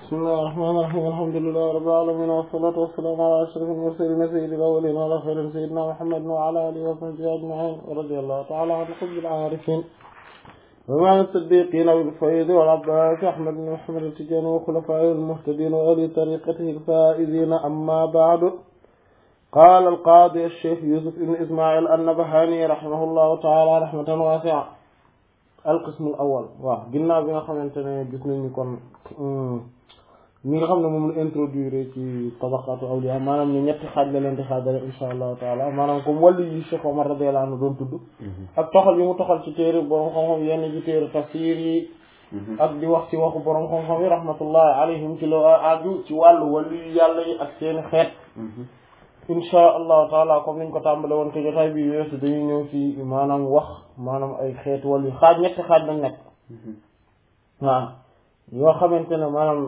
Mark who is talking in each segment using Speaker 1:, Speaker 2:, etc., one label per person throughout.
Speaker 1: بسم الله الرحمن الرحيم الحمد لله رب العالمين والصلاة والسلام على أشرف المرسلين سيد الأولين والآخرين سيدنا محمد وعلى آله وصحبه أجمعين ورضي الله تعالى عن حب العارفين ومع الصديقين بالفيض والعباس أحمد بن محمد التجاني وخلفائه المهتدين وأهل طريقته الفائزين أما بعد قال القاضي الشيخ يوسف بن إسماعيل النبهاني رحمه الله تعالى رحمة واسعة القسم الأول waaw ginnaaw bi nga xamante ne gis nañu kon ñi nga xam ne moom la introduire ci tabaqatu awliya maanaam ñu ñetti xaaj la leen di xaajale insha allahu taala maanaam comme wàllu yi Cheikh Omar radiyallahu anhu doon tudd ak toxal yi mu toxal ci téere borom xam-xam yenn ci téere tafsir yi ak di wax ci waxu borom xam-xam yi rahmatullahi alayhim ci la aju ci wàllu wàllu yi yàlla yi ak seeni xeet insha allahu taala comme niñ ko tàmbale woon ko jotaay bi weesu dañuy ñëw ci maanaam wax maanaam ay xeet wàllu xaaj ñetti xaaj lañ nekk waaw yoo xamante ne maanaam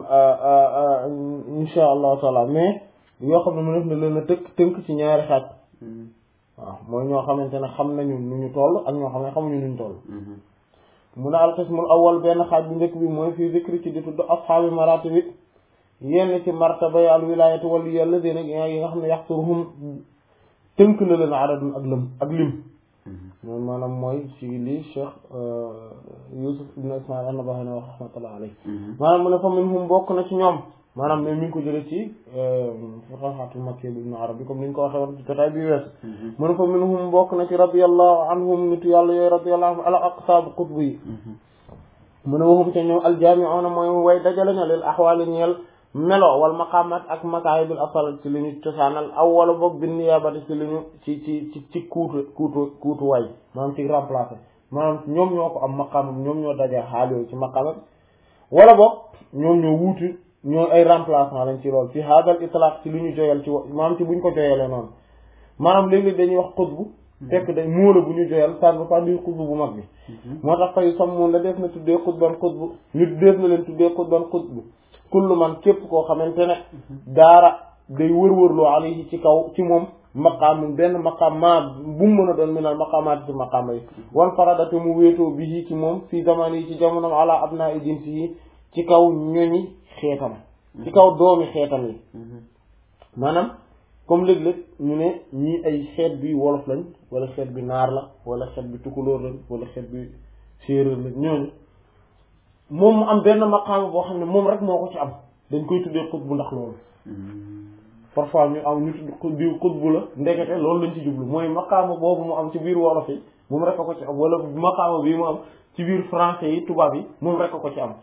Speaker 1: insha allahu taala mais yoo xam ne mu def na leen a tënk tënk ci ñaari xaaj waaw mooy ñoo xamante ne xam nañu nu ñu toll ak ñoo xam ne xamuñu nu ñu toll mu ne alqismul awal benn xaaj bu njëkk bi mooy fii zikri ci di tudd ashaabi maratibi yenn ci martaba al wilayati wala yàlla dina yi nga xam ne yaxturuhum tënk na leen adadun ak lëm ak lim moom maanaam mooy ci lii Cheikh Yusuf ibn Ismail an-Nabahani wax rahmatullah alayhi maanaam mu ne fa minhum bokk na ci ñoom maanaam mais mi ngi ko jëlee ci Fathul Makki bi Ibn Arabi comme ni ñu ko waxee woon ci jotaay bi weesu mu ne fa minhum bokk na ci radiyallahu anhum nitu yàlla yooyu radiyallahu anhum ala aqtaab qutb yi mu ne waxum te ñoom aljaami'una mooy way dajale ña lil axwaali ñeel melo wal maqamat ak makaayibil asal ci li ñu cosaanal aw wala boog bin niyaabati ci li ñu ci ci ci ci kuutu kuutu kuutu waay maanaam ci remplacé maanaam ñoom ñoo ko am maqaama ñoom ñoo daje xaal yooyu ci maqaama wala boog ñoom ñoo wuutu ñoo ay remplacement lañ ci lool ci hadal itlaq ci li ñu joyal ci maanaam ci buñ ko joyalee noonu maanaam léeg-léeg dañuy wax xutbu fekk dañ móola bu ñu joyal ça ne veut pas dire xutbu bu mag bi moo tax fay sam moom la def na tuddee xutban xutbu ñu def na leen tuddee xutban xutbu kullu man képp koo xamante ne daara day wër-wërloo alayhi ci kaw ci moom maqaam benn maqaam ma bu mu mën a doon minal maqaamaati ci maqaama yi wan faradate mu wéetoo bi ci moom fii zaman yi ci jamonom ala abna i jinsi yi ci kaw ñoñi xeetam ci kaw doomi xeetam yi maanaam comme léeg-léeg ñu ne ñii ay xeet bi wolof lañ wala xeet bi naar la wala xeet bi tukulóor lañ wala xeet bi séeréer lañ ñooñu moom mu am benn maqaama boo xam ne moom rek moo ko ci am dañ koy tuddee xutbu ndax loolu parfois ñu am ñu tudd diw xutbu la ndekete loolu lañ ci jublu mooy maqaama boobu mu am ci biir wolof yi moom rek a ko ci am wala maqaama bii mu am ci biir français yi tubaab yi moom rek a ko ci am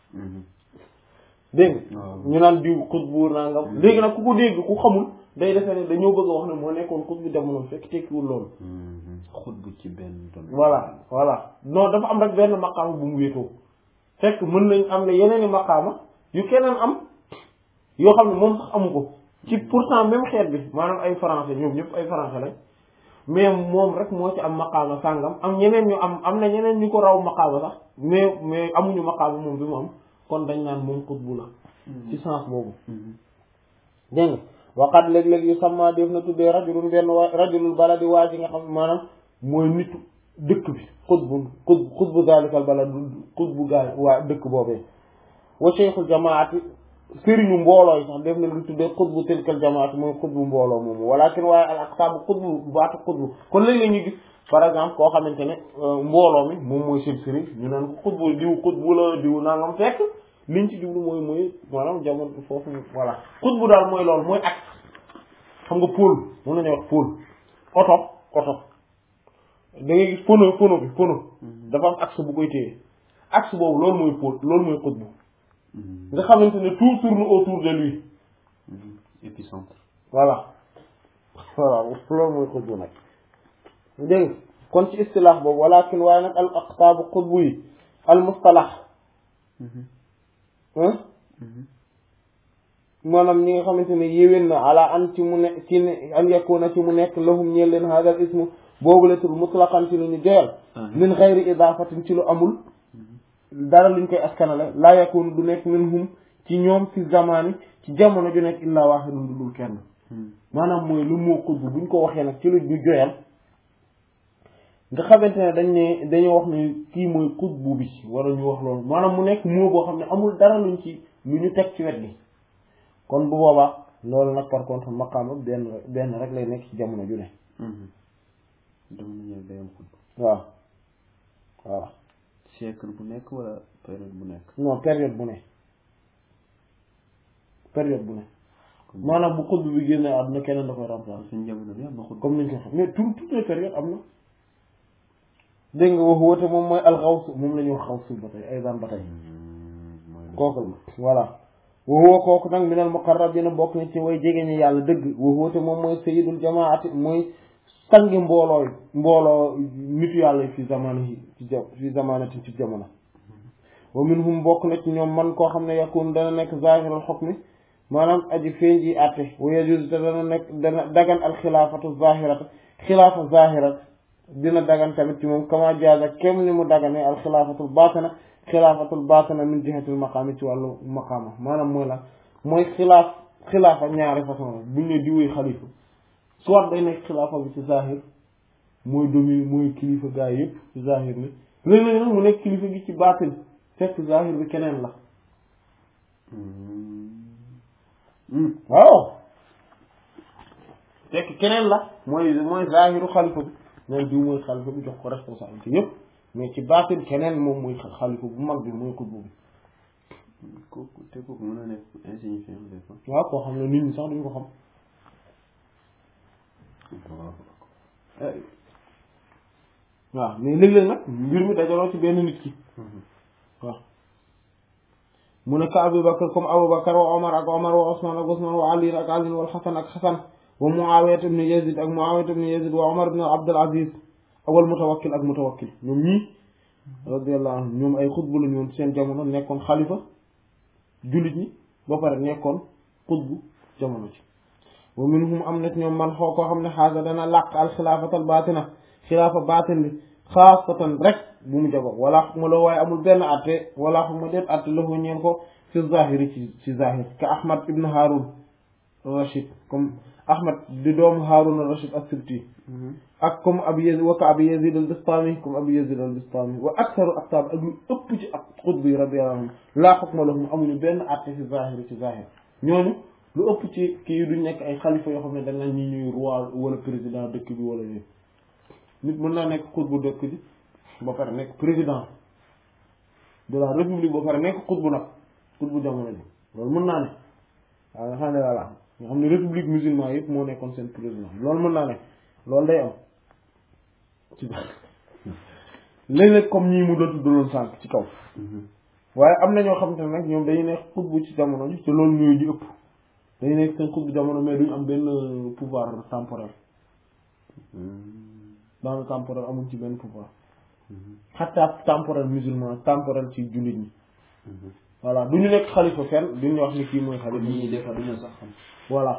Speaker 1: dégg ñu naan diw xutbu nangam léegi nag ku ko dégg ku xamul day defee ne dañoo bëgg a wax ne moo nekkoon xutbu jamono fekk tekkiwul loolu
Speaker 2: xutbu ci benn domaine
Speaker 1: voilà voilà non dafa am rek benn maqaama bu mu wéetoo fekk mën nañ am ne yeneen i maqaama yu keneen am yoo xam ne moom sax amu ko ci pourtant même xeet bi maanaam ay français ñoom ñëpp ay français lañ mais moom rek moo ci am maqaama sàngam am ñeneen ñu am am na ñeneen ñu ko raw maqaama sax mais mais amuñu maqaama moom bi mu am kon dañ naan moom xutbu la ci sens boobu dégg nga waxaat léeg-léeg yu sama def na tuddee rajulun benn waa rajulul baladi waa ji nga xam maanaam mooy nitu dëkk bi xutbu xutbu xutbu dalikal balad xutbu gaay waa dëkk boobee wa cheikhul jamaati sëriñu mbooloo yi sax def na lu tuddee xutbu tilkal jamaati mooy xutbu mbooloo moomu walakin waaye al aqsaabu xutbu baatu xutbu kon léeg-léeg ñu gis par exemple koo xamante ne mbooloo mi moom mooy seen sëriñ ñu naan ko xutbu diw xutbu la diw nangam fekk liñ ci jublu mooy mooy maanaam jamono foofu voilà xutbu daal mooy loolu mooy axe xam nga pôle mën nañu wax pôle oto oto da ngay gis pono pono bi pono dafa am axe bu koy téye axe boobu loolu mooy pôle loolu mooy xutbu nga xamante ne tout tourne autour de lui
Speaker 2: épicentre
Speaker 1: voilà voilà loolu mooy xutbu nag dégg kon ci istilaax boobu walakin waaye nag al aqtaabu xutbu yi al mustalax maanaam ñi nga xamante ne yéwén na ala an ci mu ne ci ne an yakuna ci mu nekk lahum ñeel leen hadal ismu boobu la tur mutlaqan ci lu ñu joyal min xayri idaafatin ci lu amul dara luñ koy askanale laa yakunu du nekk minhum ci ñoom fi zamani ci jamono ju nekk illaa waahidun du dul kenn maanaam mooy lu moo xutbu buñ ko waxee nag ci lu ñu joyal nga xamante ne dañ ne dañoo wax ne kii mooy xutbu bi wala ñu wax loolu maanaam mu nekk moo boo xam ne amul dara luñ ci lu ñu teg ci wet gi kon bu boobaa loolu nag par contre maqaama benn benn rek lay nekk ci jamono ju ne
Speaker 2: jamono ñëw day am xutbu
Speaker 1: waaw waaw
Speaker 2: siècle bu nekk wala période bu nekk
Speaker 1: non période bu ne période bu ne maanaam bu xutbu bi génne àdduna keneen da koy remplacer
Speaker 2: suñu jamono bi am na xutbu
Speaker 1: comme niñ ko xam mais tout toutes les périodes am na dégg nga wax woote moom mooy alxawsu moom la ñuy wax xawsu ba tey ay daan ba tey
Speaker 2: mooy
Speaker 1: kooku la voilà waxuwa kooku nag minal muqarrabina bokk na ci way jege ñi yàlla dëgg waxuwate moom mooy sayidul jamaati mooy sangi mbooloo mbooloo nitu yàlla yi fi zamani ci ja fi zamanati ci jamono wa minhum bokk na ci ñoom man koo xam ne yakun dana nekk zahiral hukmi maanaam aji feeñ ji àtte wa yajuz te dana nekk dana dagan al xilaafatu zahirata xilaafa zahirat dina dagan tamit ci moom kama jaaza kem ni mu dagane al xilaafatul batina xilaafatul batina min jihatil maqaami ci wàllu maqaama maanaam mooy la mooy xilaaf xilaafa ñaari façon la buñ ne diwee xalifa soit day nekk xilaafa bi ci zahir mooy domi mooy kilifa gaa yi yëpp ci zahir ni léeg-léeg nag mu nekk kilifa gi ci baatin fekk zahir bi keneen la waaw fekk keneen la mooy mooy zahiru xalifa bi neen diw mooy xalifa bi jox ko responsabilité yëpp mais ci baatin keneen moom mooy xalifa bu mag bi mooy xutbu bi
Speaker 2: kooku te kooku mën na nekk insignifiant des fois
Speaker 1: waaw koo xam ne nit ñi sax duñ ko xam waaw mais léeg-léeg nag mbir mi dajaloo ci benn nit ki waaw mu ne ka Abu Bakar comme Abu Bakar wa Omar ak Omar wa Osman ak Osman wa Ali ak Ali wal Xasan ak Xasan wa Muawiya ibn Yazid ak Muawiya ibn Yazid wa Omar ibn Abdul Aziz ak wal Mutawakkil ak Mutawakkil ñoom ñii radiyallahu anhum ñoom ay xutbu la ñoon seen jamono nekkoon xalifa jullit ñi ba pare nekkoon xutbu jamono ci wa minhum am na ci ñoom man xoo koo xam ne xaasa dana làq al xilaafatal baatina xilaafa baatin bi xaasatan rek bu mu jago wala xukma la waaye amul benn atte wala xukma déet atte la ko ñeen ko fi zahiri ci ci zahir ka ahmad ibn harun rachid comme ahmad di doomu harun rachid as-sibti ak comme abi yazid wa ka abi yazid al bistami comme abi yazid al bistami wa aktaru aktaab ak lu ëpp ci ak xutb yi radiyallahu anhum laa xukma lahum amuñu benn atte fi zahiri ci zahir ñooñu lu ëpp ci kii duñ nekk ay xalifa yoo xam ne dañ ñi ñuy roi wala président dëkk bi wala yooyu nit mën naa nekk xutbu dëkk bi ba pare nekk président de la république ba pare nekk xutbu nag xutbu jamono ji loolu mën naa ne waaw nga xam ne voilà nga xam ne république musulman yëpp moo nekkoon seen président loolu mën naa ne loolu day am ci léeg-léeg comme ñii mu doon tuddaloon sànq ci kaw waaye am na ñoo xam te ne nag ñoom dañuy nekk xutbu ci jamono ji te loolu ñooy di ëpp dañuy nekk seen xutbu jamono mais duñu am benn pouvoir temporel dans le temporel amuñ ci benn pouvoir xataa temporel musulman temporel ci jullit ñi voilà du ñu nekk xalifa fenn duñu wax ni kii mooy xalifa
Speaker 2: nit ñi des fois duñu sax xam
Speaker 1: voilà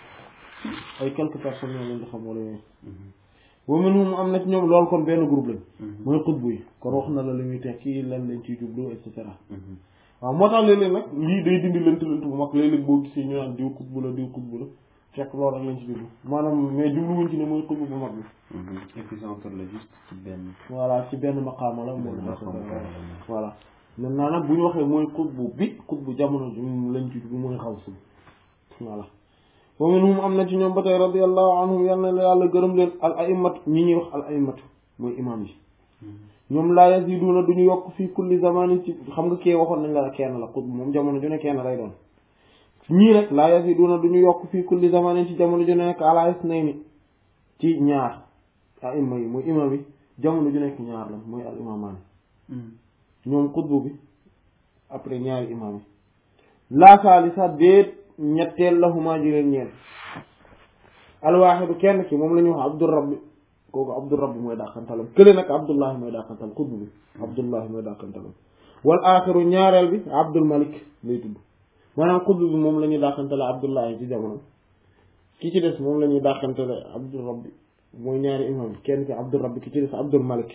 Speaker 1: ay quelques personnes ñoo leen di xam wala yooyu wa minhum am na ci ñoom loolu kon benn groupe lañ mooy xutbu yi kon wax na la li muy tekki lan lañ ciy jublu et cetera waaw moo tax léeg-léeg nag lii day dindi lënt lënt bu mag léeg-léeg boo gisee ñu naan diw xutbu la diw xutbu la fekk loolu rek lañ ci jublu maanaam mais jubluwuñ ci ne mooy xutbu bu mag bi
Speaker 2: épicentre la juste ci benn
Speaker 1: voilà ci benn maqaama la moom
Speaker 2: benn maqaama la.
Speaker 1: voilà maintenant nag bu ñu waxee mooy xutbu bi xutbu jamono ji lañ ci jublu mooy xaw si voilà wa minhum am na ci ñoom ba tey radiyallahu anhum yal na la yàlla gërëm leen al aimatu ñi ñuy wax al aimatu mooy imam yi ñoom laa yaziduna duñu yokk fii kulli zamanin ci xam nga kee waxoon nañ la kenn la xutbu moom jamono ju ne kenn lay doon ñii rek laa yaziduna duñu yokk fii kulli zamanin ci jamono ju nekk ala isnayni ci ñaar aima yi mooy imam yi jamono ju nekk ñaar la mooy al imamaani ñoom xutbu bi après ñaari imam yi laa saalisa déet ñetteel lahuma ji leen ñeel alwaaxidu kenn ki moom la ñuy wax abdul rabbi kooku abdul rabbi mooy dàqantalam kële nag abdullahi mooy dàqantalam xutbu bi abdullahi mooy dàqantalam wal aaxiru ñaareel bi abdul malik lay tudd maanaam xutbu bi moom la ñuy dàqantale abdullahi ci jamono ki ci des moom la ñuy dàqantale abdul rabbi mooy ñaari imam kenn ki abdul rabbi ki ci des abdul malik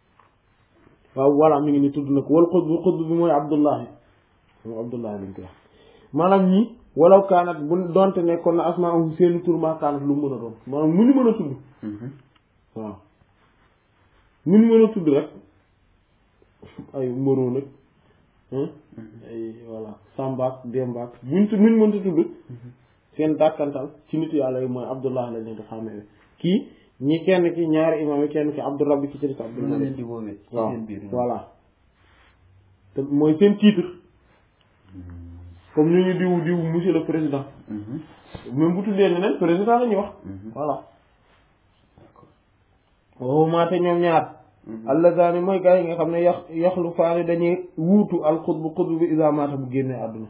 Speaker 1: waaw voilà mi ngi ni tudd na ko wal xutbu xutbu bi mooy abdullahi moom abdullahi lañ koy wax maanaam ñi walaw kaanat bu donte nekkoon na asmaahum seeni tur maa kaanat lu mu mën a doon maanaam mu ñu mën a tudd waaw ñun mën a tudd rek ay moro nag ay voilà sambaak dembaak buñ tu nuñ mënta tudd seen dàkkantal ci nit yàlla yi mooy abdullah la leen di xàmmee kii ñi kenn ki ñaari imam yi kenn ki abdul rabbi ki ci des abdul
Speaker 2: mën na leen
Speaker 1: malik
Speaker 2: di woowee ci
Speaker 1: waaw
Speaker 2: seen biir
Speaker 1: voilà te mooy seen titre comme ñu ñu diw diw monsieur le président même bu tuddee neneen président la ñuy wax voilà wow maate ñoom ñaar allazani mooy gars yi nga xam ne yax yaxlu faani dañuy wuutu al xutbu xutbu bi isa maata bu génnee àdduna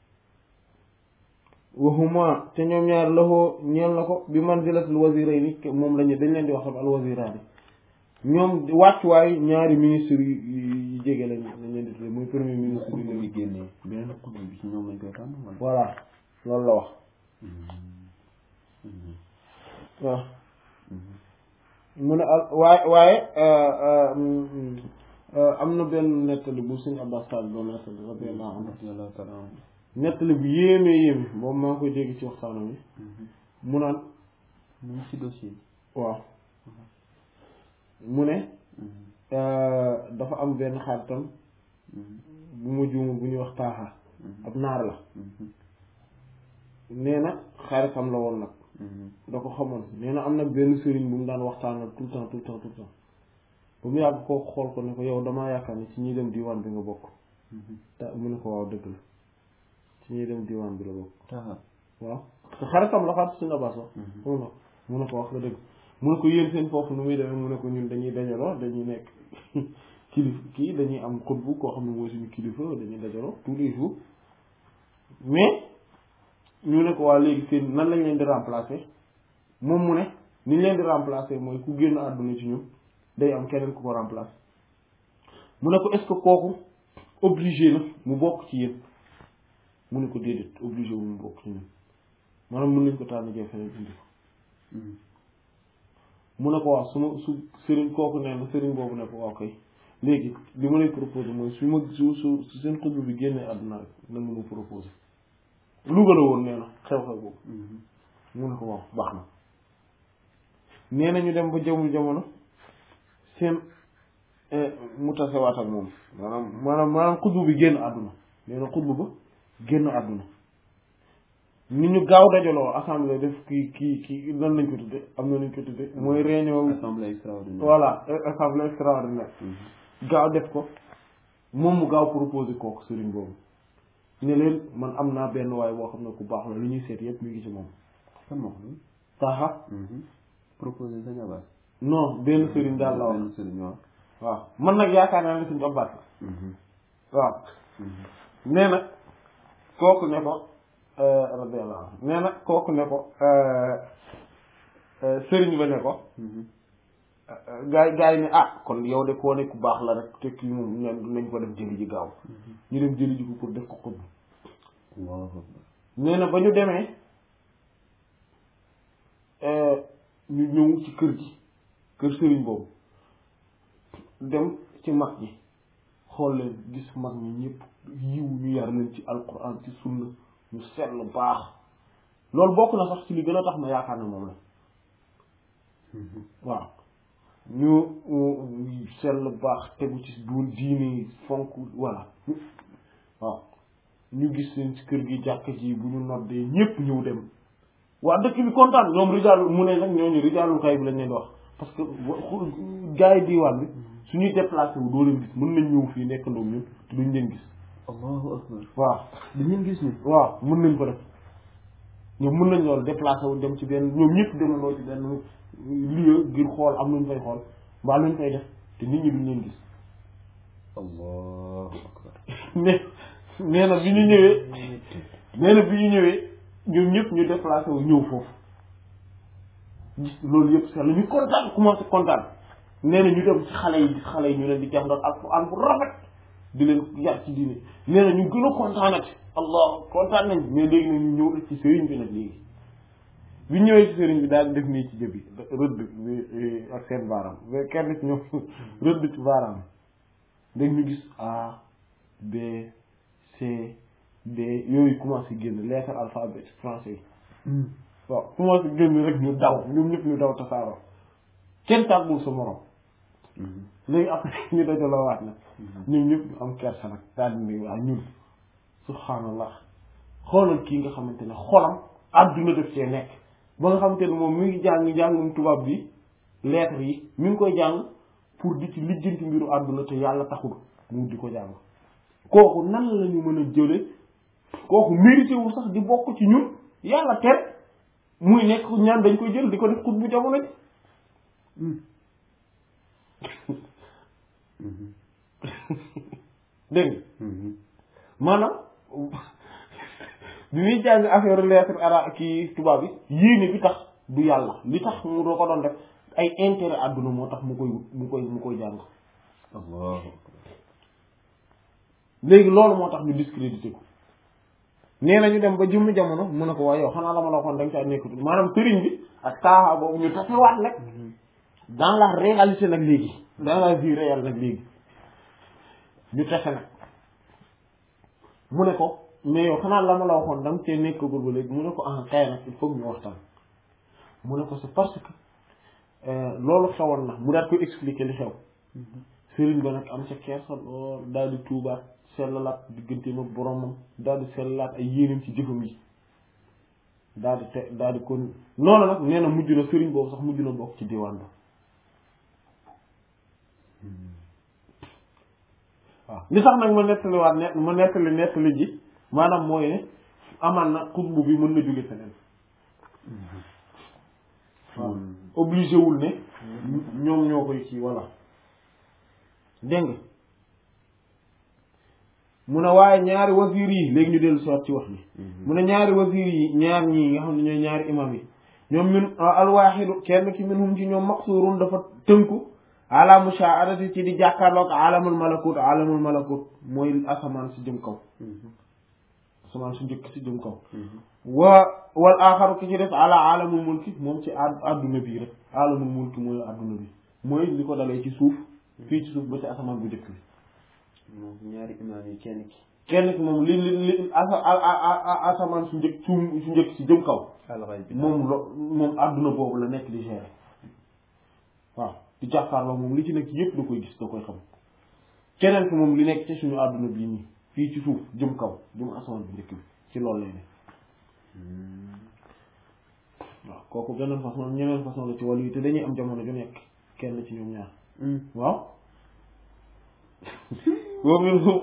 Speaker 1: waxuma te ñoom ñaar laxoo ñeel na ko bi manzilatul wazirayni moom lañu dañ leen di wax al waziraani ñoom wàccuwaay ñaari ministre yu yu jege lañ lañ leen di tuddee muy premier ministre
Speaker 2: xutbu
Speaker 1: bi
Speaker 2: bi génnee beneen xutbu bi ci ñoom lañ koy tànn wala
Speaker 1: voilà loolu la wax waaw mu ne al waaye waaye am na benn nettali bu suñu Abbas Sall doon nettali radiyallahu anhu
Speaker 2: radiyallahu ta'ala anhu
Speaker 1: nettali bu yéeme yéeme boobu maa ngi koy dégg ci waxtaanam yi mu naan
Speaker 2: mu ngi ci dossier bi
Speaker 1: waaw mu ne dafa am benn xaritam bu ma juuma bu ñuy wax taaxa ab naar la nee na xaritam la woon nag da ko xamoon nee na am na benn sëriñ bu mu daan waxtaanal tout le temps tout le temps tout le temps ba mu yàgg koo xool ko ne ko yow damaa yaakaar ne ci ñuy dem diwaan bi nga bokk te mu ne ko waaw dëgg la ci ñuy dem diwaan bi la bokk
Speaker 2: taxa
Speaker 1: waaw te xaritam la xarit suñu abbas wax mu ne mu ne ko wax nga dëgg mu ne ko yéen seen foofu nu muy demee mu ne ko ñun dañuy dajaloo dañuy nekk kilifa kii dañuy am xutbu koo xam ne mooy suñu kilifa dañuy dajaloo tous les jours mais ñu ne ko waa léegi seen nan lañ leen di remplacer moom mu ne ni ñu leen di remplacer mooy ku génn àdduna ci ñun day am keneen ku ko remplacer mu ne ko est-ce que kooku obligé na mu bokk ci yéen mu ne ko déedéet obligé wu mu bokk ci ñun maanaam mën nañ ko tànn jee feneen indi ko mu ne ko waaw su ma su sëriñ kooku nee na sëriñ boobu ne ko waaw kay léegi li ma lay proposé mooy su ma su su su seen xutbu bi génnee àdduna rek na nga ma proposé Louga la woon nee na xew-xew boobu mu ne ko waaw baax na nee na ñu dem ba jamono jamono seen mu tasewaat ak moom maanaam maanaam maanaam xutbu bi génn àdduna nee na xutbu ba génn àdduna ni ñu gaaw dajaloo assemblée def kii kii kii nan lañ ko tudde am na nañ ko tudde mooy réunion
Speaker 2: assemblée extraordinaire
Speaker 1: voilà assemblée extraordinaire gaaw def ko moom mu gaaw proposé kooku sëriñ boobu ne leen man am naa benn waay boo xam ne ku baax la lu ñuy seet yépp mi ngi ci moom
Speaker 2: kan moo ko doon
Speaker 1: taxa
Speaker 2: proposé sa jabar
Speaker 1: non benn sëriñ daal la wax
Speaker 2: benn sëriñ waaw
Speaker 1: waaw man nag yaakaar naa ne suñu abbaat la waaw nee na kooku ne ko radiyallahu anhu nee na kooku ne ko sëriñ ba ne ko gaay gaay ne ah kon yow de koo ne ku baax la rek te kii moom nañ nañ ko def jëli ji gaaw ñu dem jëli ji ko pour def ko xutb
Speaker 2: Allahu akbar
Speaker 1: nee na ba ñu demee ñu ñëw ci kër gi kër sëriñ boobu dem ci mag ñi xool leen gis mag ñi ñëpp yiw ñu yar leen ci alquran ci sunna ñu seetlu baax loolu bokk na sax ci li gën a tax ma yaakaar ne moom la waaw ñu seetlu baax tegu ci duul diine fonk voilà waaw ñu gis leen ci kër gi jàkk ji bu ñu noddee ñëpp ñëw dem waa dëkk bi kontaan ñoom rijaalu mu ne nag ñooñu rijaalul xay bi lañ leen di wax parce que gars yi diwaan bi suñuy déplacé wu doo leen gis mën nañ ñëw fii nekk ndoom ñun te duñ leen gis
Speaker 2: Allahu akbar
Speaker 1: waaw
Speaker 2: dañ leen gis ni
Speaker 1: waaw mën nañ ko def ñoom mën nañ loolu déplacé wu dem ci benn ñoom ñëpp demandoo ci benn lieu ngir xool am nuñ fay xool mbaa luñ fay def te nit ñi duñ leen gis
Speaker 2: Allahu akbar
Speaker 1: mais nee na bi ñu ñëwee nee na bi ñu ñëwee ñoom ñëpp ñu déplacé wu ñëw foofu gis loolu yëpp sax la ñu kontaan commencé kontaan nee na ñu dem ci xale yi gis xale yi ñu leen di jàngal alxuraan bu rafet di leen yar ci diine nee na ñu gën a kontaanati allah kontaan nañ mais léegi nag ñu ñëw nag ci sëriñ bi nag léegi bi ñëwee ci sëriñ bi daal def nii ci jëbi rëdd bi ak seen baaraam mais kenn ci ñoom rëdd ci baaraam dañ ñu gis A B C D yooyu commencé génn lettre alphabet français yi waaw commencé génn rek ñu daw ñoom ñëpp ñu daw tasaaroo kenn tàggul sa morom léegi après ñu dajaloo waat nag ñun ñëpp ñu am kersa nag daal di ne waa ñun subhaanallah xoolal kii nga xamante ne xolam àdduna def cee nekk ba nga xamante ne moom mi ngi jàng njàngum tubaab bi lettre yi mi ngi koy jàng pour di ci lijjanti mbiru àdduna te yàlla taxul mu di ko jàng kooku nan la ñu mën a jële kooku mérité wul sax di bokk ci ñun yàlla tere muy nekk ñaan dañ koy jël di ko def xut bu jamono ji dégg nga maanaam bi muy jàng affaire lettre ara kii tubaab bi yéene bi tax du yàlla li tax mu doo ko doon def ay intérêt àdduna moo tax mu koy wut mu koy mu koy jàng
Speaker 2: Allah
Speaker 1: léegi loolu moo tax ñu discrédité ko nee na ñu dem ba jëmm jamono mu ne ko waaye yow xanaa la ma la waxoon da nga caa nekkatul maanaam sëriñ bi ak taaxa boobu ñu tasewaat nag dans la réalité nag léegi dans la vie réelle nag léegi ñu tase nag mu ne ko mais yow xanaa la ma la waxoon da nga cee nekkagul ba léegi mu ne ko ah kay nag il faut ñu waxtaan mu ne ko c'est parce que loolu xewoon na mu daal koy expliquer li xew sëriñ ba nag am sa kersa lool daal di tuubaat sellalaat digganteem ak boromam daal di sellalaat ay yéenam ci jëfam yi daal di te daal di kon noonu nag nee na mujj na sëriñ boobu sax mujj na bokk ci diwaan ba waaw li tax nag ma nettaliwaat ne ma nettali nettali ji maanaam mooy ne amaan na xutbu bi mën na jóge feneen waaw obligé wul ne ñoom ñoo koy ci walla dégg nga mu ne waaye ñaari wasiir yi léegi ñu dellu soit ci wax bi mu ne ñaari wasiir yi ñaar ñii nga xam ne ñooy ñaari imam yi ñoom min alwaaxidu kenn ki minhum ci ñoom maqsurun dafa tënku ala mushaahadati ci di jàkkaarloog alamul malakut alamul malakut mooy asamaan si jëm kaw asamaan su njëkk si jëm kaw wa wal aaxaru ki ci def ala alamul mulki moom ci ad adduna bii rek alamul mulki mooy adduna bi mooy li ko dalee ci suuf fii ci suuf ba ci asamaan bu njëkk bi
Speaker 2: moom ñaari imaam yi kenn ki
Speaker 1: kenn ki moom li li li asa asamaan su njëkk su su njëkk si jëm kaw
Speaker 2: alxay bi
Speaker 1: moom lo moom adduna boobu la nekk di gérer waaw di jàkkaarloo moom li ci nekk yëpp da koy gis da koy xam keneen ki moom li nekk ci suñu adduna bii nii fii ci suuf jëm kaw jëm asamaan bu njëkk bi ci loolu lay ne waaw kooku beneen façon ñeneen façon la ci wàllu yi te dañuy am jamono ju nekk kenn ci ñoom ñaar waaw wa minhum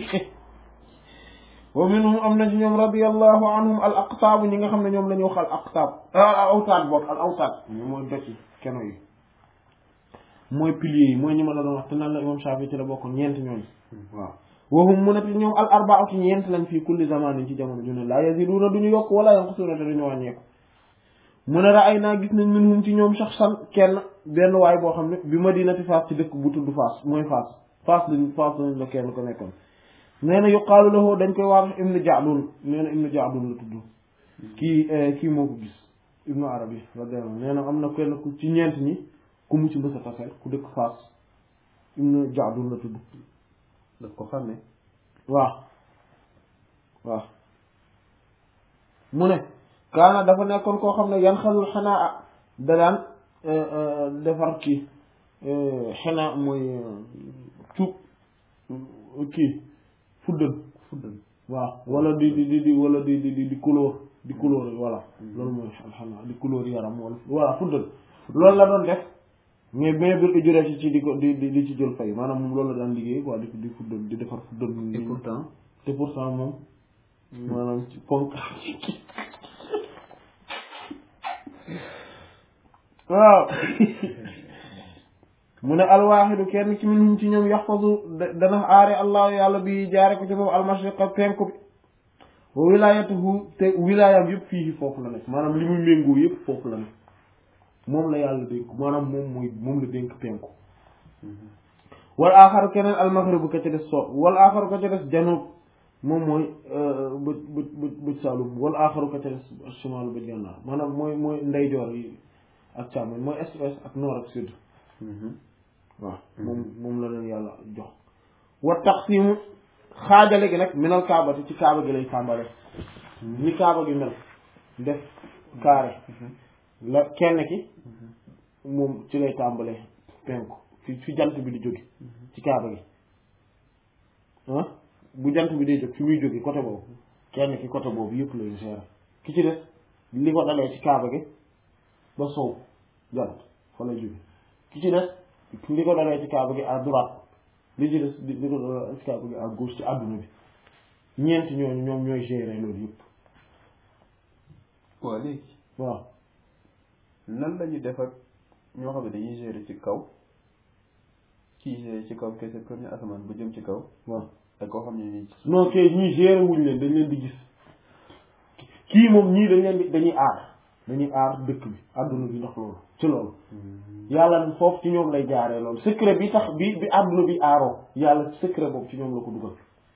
Speaker 1: wa minhum am na ci ñoom radiyallahu anhum al aqtaab ñi nga xam ne ñoom la ñu wax al aqtaab al awtaad boog al awtaad mooy dëkk keno yi mooy piliers yi mooy ñi ma la doon wax te naan la imam Shafi ci la bokk ñeent ñooñu waaw wahum mu ne te ñoom al arbaatu ñeent lañ fii kulli zamanin ci jamono ju ne laa yaziduuna duñu yokk wala yanqusuuna te duñu wàññeeku mu ne raay naa gis nañ minhum ci ñoom shaxsan kenn benn waay boo xam ne bi madinati Faas ci dëkk bu tudd Faas mooy Faas Faas lañ Faas lañ la kenn ko nekkoon nee na yuqaalu lahu dañ koy wax ibnu Ja'dun nee na ibnu Ja'dun la tudd kii kii moo ko gis ibnu Arabi radiyallahu nee na am na kenn ku ci ñeent ñi ku mu ci mbës a taseel ku dëkk Faas ibnu Ja'dun la tudd
Speaker 2: daf ko xam ne
Speaker 1: waaw waaw mu ne kaana dafa nekkoon koo xam ne yan xalul xanaa da daan defar kii xanaa mooy cuub kii fuddal
Speaker 2: fuddal
Speaker 1: waaw wala di di di di wala di di di di couleur di couleur voilà loolu mooy xanaa di couleur yaram wala voilà fuddal loolu la doon def mais mais bir ujuree ci ci di ko di di di ci jël fay maanaam moom loolu la daan liggéey quoi di di fuddal di defar fuddal
Speaker 2: et pourtant
Speaker 1: te pourtant moom maanaam ci ponk waaw mu ne alwaaxidu kenn ci minhum ci ñoom yaxfazu dana aare allahu yàlla bi jaare ko ci moom almashriqa penku bi wa wilaayatuhu te wilaayam yëpp fii foofu la nekk maanaam li muy méngoo yëpp foofu la nekk moom la yàlla dénk maanaam moom mooy moom la dénk penku wal aaxaru keneen almaghribu ka ca des so wal aaxaru ka ca des janub moom mooy bëj bëj bëj bëj saalum wal aaxaru ka ca des shimaal bëj gànnaar maanaam mooy mooy ndeyjoor yi ak càmmoñ mooy est ouest ak nord ak sud waaw moom moom la leen yàlla jox wa taqsimu xaajale gi nag minal kaabati ci kaaba gi lay tàmbale ni kaaba gi mel def carré la kenn ki moom ci lay tàmbale penku fi fi jant bi di jóge ci kaaba gi ah bu jant bi day jóg fi muy jóge côté boobu kenn ki côté boobu yëpp lay gérer ki ci des li ko dalee ci kaaba gi ba sow jant fa lay jóge ki ci des li ko dalee ci kaaba gi à droite li ci des li ko dalee ci kaaba gi à gauche ci àdduna bi ñeent ñooñu ñoom ñooy gérer loolu yëpp
Speaker 2: waaw léegi
Speaker 1: waaw
Speaker 2: nan la ñu def ak ñoo xam ne dañuy gérer ci kaw kii gérer ci kaw kese premier asamaan ba jëm ci kaw
Speaker 1: waaw
Speaker 2: ak koo xam ne nii
Speaker 1: non kay ñii gérer wuñ leen dañ leen di gis kii moom ñii dañ leen di dañuy aar dañuy aar dëkk bi àdduna bi ndax loolu ci loolu yàlla foofu ci ñoom lay jaaree loolu secret bi tax bi bi àdduna bi aaroo yàlla secret boobu ci ñoom la ko dugal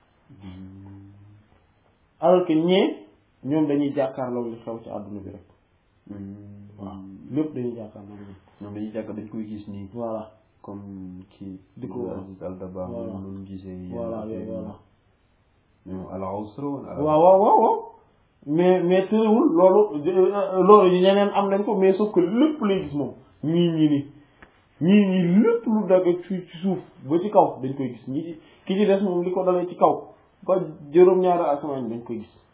Speaker 1: alors que ñee ñoom dañuy jàkkaarloo li xew ci àdduna bi rek waaw lépp dañuy jàkkaarloo li
Speaker 2: ñoom dañuy jàkk dañ koy gis nii
Speaker 1: voilà
Speaker 2: comme kii
Speaker 1: Di ko wax.
Speaker 2: Aziz Al Dabakh
Speaker 1: Voilà.
Speaker 2: moom noonu gisee yenn
Speaker 1: voilà
Speaker 2: affaire
Speaker 1: yooyu
Speaker 2: yi.
Speaker 1: voilà
Speaker 2: ñoom al usra wal al-
Speaker 1: waaw waaw waaw waaw mais mais tëriwul loolu euh, loolu yi ñeneen am nañ ko mais sauf que lépp lay gis moom ñii ñii nii ñii ñii lépp lu dagg ci ci suuf ba ci kaw dañ koy gis ñi ci ki ci des moom li ko dalee ci kaw ba juróom-ñaari asamaan dañ koy gis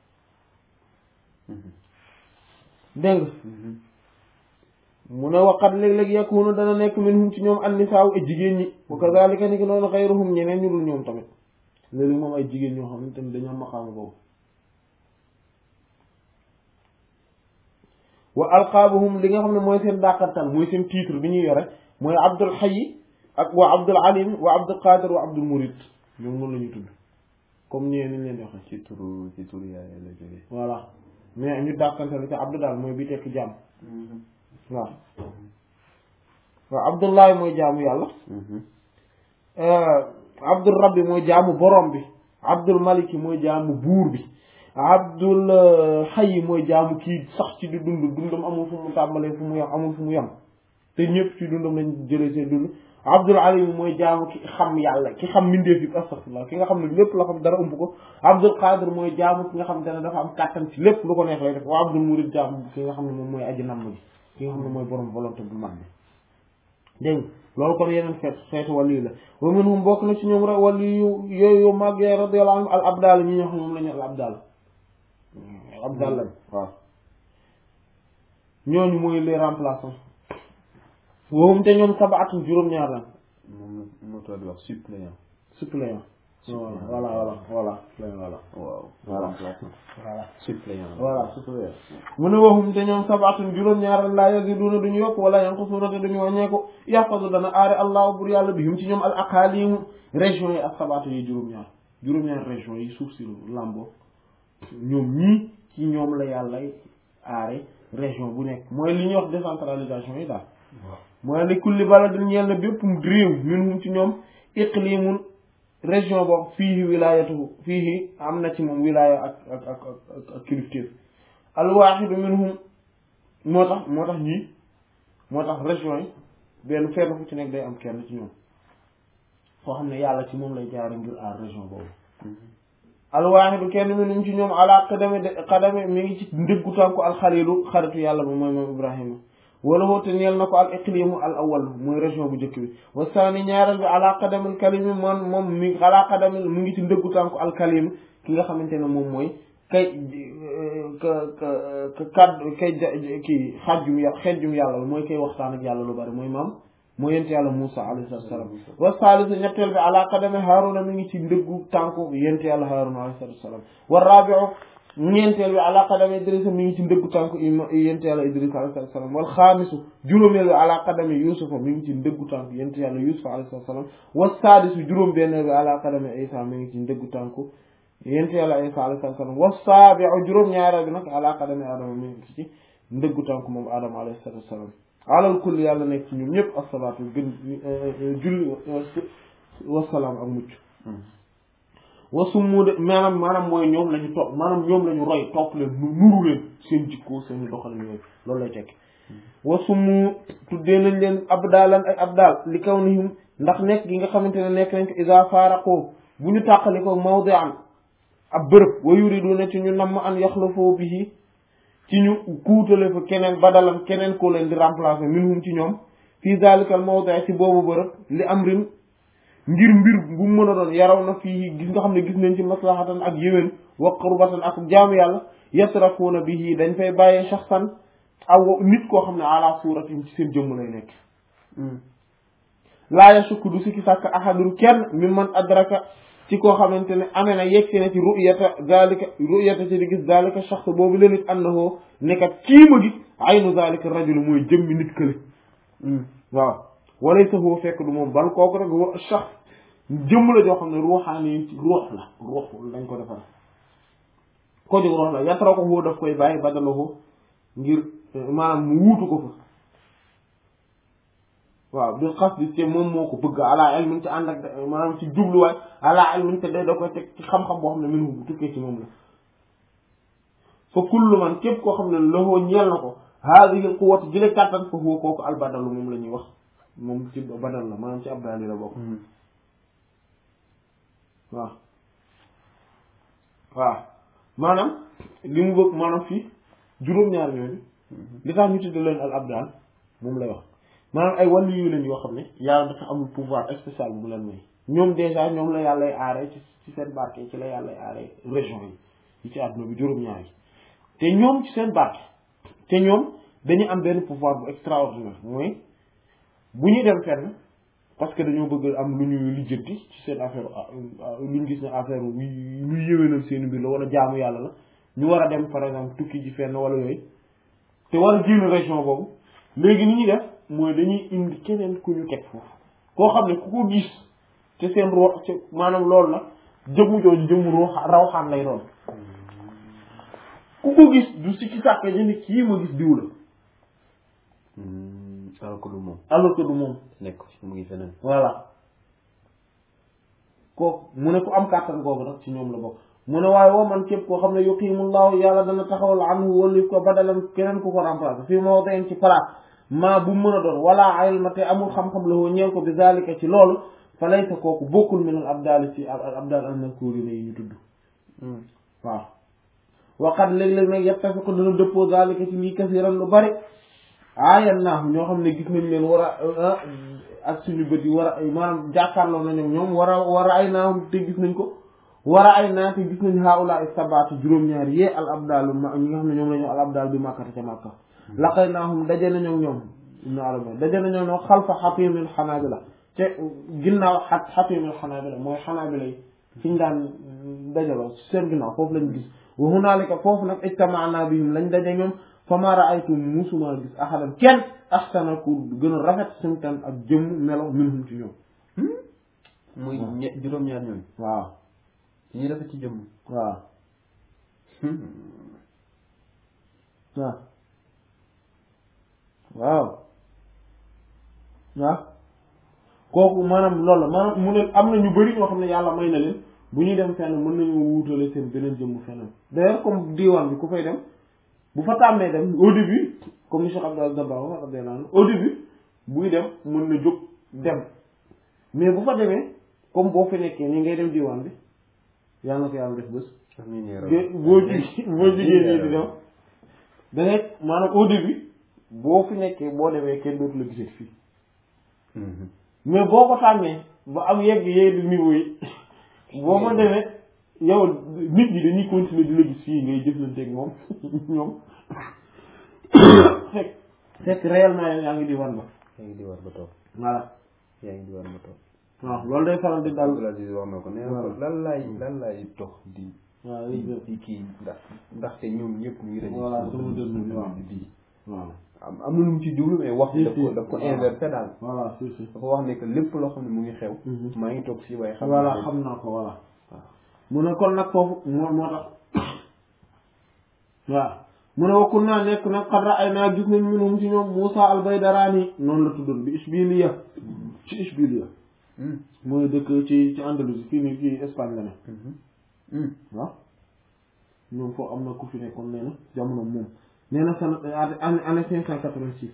Speaker 2: Mhm.
Speaker 1: dégg nga
Speaker 2: Mhm.
Speaker 1: mu ne waqat léeg-léeg yakunu dana nekk minhum ci ñoom annisaaw ay jigéen ñi wa kazalika ni ki noonu xayruhum ñeneen ñu dul ñoom tamit léegi moom ay jigéen ñoo xam ne tamit dañoo am maqaama boobu wa alqaabuhum li nga xam ne mooy seen dàqantal mooy seen titre bi ñuy yore mooy abdul hayy ak wa abdul alim wa abdul qadir wa abdul murid ñoom noonu la ñuy tudd comme ñee niñ leen di waxee
Speaker 2: ci turu ci turu yaay la jógee
Speaker 1: voilà mais ñu dàqantal ci abdu daal mooy bi tekk jaam waaw waaw abdullahi mooy jaamu yàlla
Speaker 2: Mhm.
Speaker 1: abdul rabbi mooy jaamu borom bi abdul maliki mooy jaamu buur bi abdul hayyi mooy jaamu kii sax ci di dund dundam amul fu mu tàmbalee fu mu yem amul fu mu yem te ñëpp ci dundam lañ jëlee seen dund abdul alim mooy jaamu ki xam yàlla ki xam mindeef yi astaghfirullah ki nga xam ne lépp la xam dara ump ko abdul qadir mooy jaamu ki nga xam te ne dafa am kàttan ci lépp lu ko neex lay def wa abdul murid jaamu ki nga xam ne moom mooy aji namm gi ki nga xam ne mooy borom volonté bu mag bi dégg nga loolu kon yeneen xeet xeetu wàllu la wa minhum bokk na ci ñoom rek wàllu yu yooyu yu mag yooyu radiyallahu anhum al abdal ñi ñoo xam moom la ñu al abdal al abdal lañ waaw ñooñu mooy les remplaçants woowum te ñoom sabaatun juróom-ñaar lañ
Speaker 2: moom la moo tax di wax suppléant
Speaker 1: suppléant
Speaker 2: Suppléant.
Speaker 1: voilà voilà voilà voilà
Speaker 2: waaw
Speaker 1: Voilà.
Speaker 2: remplaçant
Speaker 1: voilà
Speaker 2: suppléant
Speaker 1: voilà suppléant mu ne waxum te ñoom sabaatun juróom-ñaar laa yaziduna duñu yokk wala yanqusuna te duñu wàññeeku yaxfazu dana aare allahu bur yàlla bihim ci ñoom al aqalimu régions yi ak sabaatu yi juróom-ñaar juróom-ñaar régions yi suuf si làmboo ñoom ñii ci ñoom la yàlla aare région bu nekk mooy li ñuy wax décentralisation yi daal
Speaker 2: waaw
Speaker 1: mooy li kulli baladin ñeel na bépp réew minhum ci ñoom iqlimun région boobu fiihi wilayatuhu fiihi am na ci moom wilaya ak ak ak ak ak kilifteef alwaaxidu minhum moo tax moo tax ñii moo tax région yi benn fenn fu ci nekk day am kenn ci ñoom foo xam ne yàlla ci moom lay jaare ngir aar région boobu alwaaxidu kenn minhum ci ñoom ala qadami de qadami mi ngi ci ndëggu tànku alxalilu xaritu yàlla ba mooy moom ibrahima wala woote ñeel na ko al iqlimu al awal mooy région bu njëkk bi wa saani ñaareel bi ala qadamil kalimi moom moom mi ala qadamil mu ngi ci ndëggu tànku al kalim ki nga xamante ne moom mooy kay ka ka ka kaddu kay ja kii xajjum yàlla xejjum yàlla mooy kay waxtaan ak yàlla lu bari mooy maam mooy yent yàlla Moussa alayhi salaatu wa salaam wa saalisu ñetteel bi ala qadami Haaruna mi ngi ci ndëggu tànku yent yàlla Haaruna alayhi salaatu wa salaam wa raabiu ñeenteel bi ala qadami Idrissa mi ngi ci ndëggu tànku yent yàlla Idrissa alayhi salaatu wa salaam wal xaamisu juróomeel bi ala qadami Yuusufa mi ngi ci ndëggu tànku yent yàlla Yuusufa alayhi salaatu wa salaam wa saadisu juróom benneel bi ala qadami Isa mi ngi ci ndëggu tànku yent yàlla Isa alayhi salaatu wa salaam wa saabiu juróom ñaareel bi nag ala qadami Adama mi ngi ci ndëggu tànku moom Adama alayhi salaatu wa salaam alal kulli yàlla nekk ci ñoom ñëpp asalaatu gën julli wasalaam ak mucc wasummu de maanaam maanaam mooy ñoom la ñu topp maanaam ñoom la ñu roy topp leen nu nuru leen seen jikko seen doxalin yooyu loolu lay tekki wasummu tuddee nañ leen abdaalan ay abdaal li kaw nihim ndax nekk gi nga xamante ne nekk nañ ko isa faaraqoo bu ñu tàqali ko mawdi'an ab bërëb wa yuriduna ci ñu namm an yaxlafoo bihi ci ñu kuutale fa keneen badalam keneen koo leen di remplacer minhum ci ñoom fii zalikal mawdi' ci boobu bërëb li amrin ngir mbir bu mu mën a doon yaraw na fii gis nga xam ne gis nañ ci maslahatan ak yéwén wa qurbatan ak jaamu yàlla yatrakuuna bihi dañ fay bàyyee shaxsan aw nit koo xam ne ala suratin ci seen jëmm lay nekk laa yashukku du sikki sàkk ahadun kenn mi man adraka ci koo xamante ne amee na yegsi na ci ru'yata zalika ru'yata ci di gis zalika shaxs boobu la nit annahu nekkat kii ma gis aynu zalika rajul mooy jëmmi nit kële waaw walaysa huwa fekk du moom bal kooku rek wa shaxs jëmm la joo xam ne ruuxaani ci ruux la ruux dañ ko defar ko jóg ruux la yatra ko huwa daf koy bàyyi badalahu ngir maanaam mu wuutu ko fa waaw bil qasdi te moom moo ko bëgg ala ilmin ci ànd ak maanaam ci jubluwaay ala ilmin te day da koy teg ci xam-xam boo xam ne minhu bu tukkee ci moom la fa kullu man képp koo xam ne loxoo ñeel na ko haadihi al quwwatu jële kàttan fa huwa kooku albadalu moom la ñuy wax moom ci badal la maanaam ci abdal yi la bokk waaw waaw maanaam li mu bëgg maanaam fii juróom-ñaar ñooñu li tax ñu tudde leen al abdal moom lay wax maanaam ay wàllu yu leen yoo xam ne yàlla dafa amul pouvoir spécial bu mu leen may ñoom déjà ñoom la yàllay aaree ci ci seen barke ci la yàllay aaree région yi yi ci àdduna bi juróom-ñaar yi te ñoom ci seen barke te ñoom dañu am benn pouvoir bu extraordinaire mooy bu ñuy dem fenn parce que dañoo bëgg am lu ñu lijjanti ci seen affaire lu ñu gis ne affaire luy yëwénal seen mbir la wala jaamu yàlla la ñu war a dem par exemple tukki ji fenn wala yooyu te war a génn région boobu léegi ni ñuy def mooy dañuy indi keneen ku ñu teg foofu koo xam ne ku ko gis te seen roo ci maanaam loolu la jëmu jooju jëmu roo rawxaan lay doon ku ko gis du si ci sàkk ñu ne kii ma gis diw la
Speaker 2: alors que du moom
Speaker 1: alors que du moom
Speaker 2: nekk mu ngi feneen
Speaker 1: voilà kooku mu ne ku am kàttan googu nag ci ñoom la bokk mu ne waaye woo man képp koo xam ne yuqimullahu yàlla dana taxawal anhu wali ko badalan keneen ku ko remplacer fii moo dayen ci place maa bu mën a doon wala ilma te amul xam-xam la woo ñeel ko bi zalika ci loolu fa laysa kooku bokkul min al abdal ci al abdal al mazkurina yi ñu tudd waaw waqat léeg-léeg nag yattafiqu dana dëppoo zalika ci lii kasiran lu bari aayan naahu ñoo xam ne gis nañ leen war a ak suñu bët yi war a maanaam jàkkaarloo nañu ñoom war a war a ay naahum te gis nañ ko war a ay naa te gis nañ haula sabaati juróom-ñaar yee al abdalu ma ñi nga xam ne ñoom la ñu al abdal bi màkkata ca màkka laqay naahum daje nañoo ñoom ibnu arabi daje nañoo ñoom xalfa xatimil xanaabila te ginnaaw xa xatimil xanaabila mooy xanaabila yi fi ñu daan dajaloo seen ginnaaw foofu lañ gis wa hunaalika foofu nag ijtamaana bihim lañ daje ñoom fa ma raaytu musuma gis ahadan kenn ahsana ku gën a rafet simtan ak jëmm melo minhum ci ñoom
Speaker 2: muy ñe juróom-ñaar ñooñu
Speaker 1: waaw
Speaker 2: ñi rafet ci jëmm
Speaker 1: waaw waaw waaw waaw kooku maanaam loolu la maanaam mu ne am na ñu bari ñoo xam ne yàlla may na leen bu ñuy dem fenn mën nañu wuutale seen beneen jëmm feneen d'ailleurs comme diwaan bi ku fay dem bu fa tàmmee dem au début comme ni Cheikh Abdou Dabakh radiyallahu anhu au début buy dem mën na jóg dem mais bu fa demee comme boo fi nekkee nii ngay dem diwaan bi yàlla na ko yàlla def bés de boo ji boo jigéen nii di dem da ngay maanaam au début boo fi nekkee boo demee kenn dootu la gisee fii mais boo ko tàmmee ba am yegg yegg niveau yi boo ko demee yow nit ñi dañuy continuer di la gis fii ngay jëflanteeg moom ñoom fekk fekk réellement yow yaa ngi di war ba
Speaker 2: yaa ngi di war ba toog
Speaker 1: voilà
Speaker 2: yaa ngi di war ba toog
Speaker 1: waaw loolu day faral di dal
Speaker 2: Abdoul Aziz wax na ko nee na ko lan laay lan laay dox di
Speaker 1: waaw
Speaker 2: di kii ndax ndaxte ñoom ñëpp ñu ngi dañuy
Speaker 1: voilà sama dër bi waaw
Speaker 2: di
Speaker 1: waaw
Speaker 2: am am na lu mu ci jublu mais wax daf ko daf ko inversé daal
Speaker 1: voilà si si
Speaker 2: dafa wax ne que lépp loo xam ne mu ngi xew maa ngi toog fii waaye xam
Speaker 1: voilà
Speaker 2: naa
Speaker 1: xam naa ko voilà mu ne kon nag foofu moo moo tax waaw mu ne wakkun naa nekk nag xadra ay naa gis nañ minum ci ñoom Moussa al-Baydaraani noonu la tuddoon bi Ishbiliya ci Ishbiliya mooy dëkk ci ci Andalousie fii nii fii Espagne la ne waaw ñoom foofu am na ku fi nekkoon nee na jamono moom nee na sana année année cinq cent quatre-vingt-six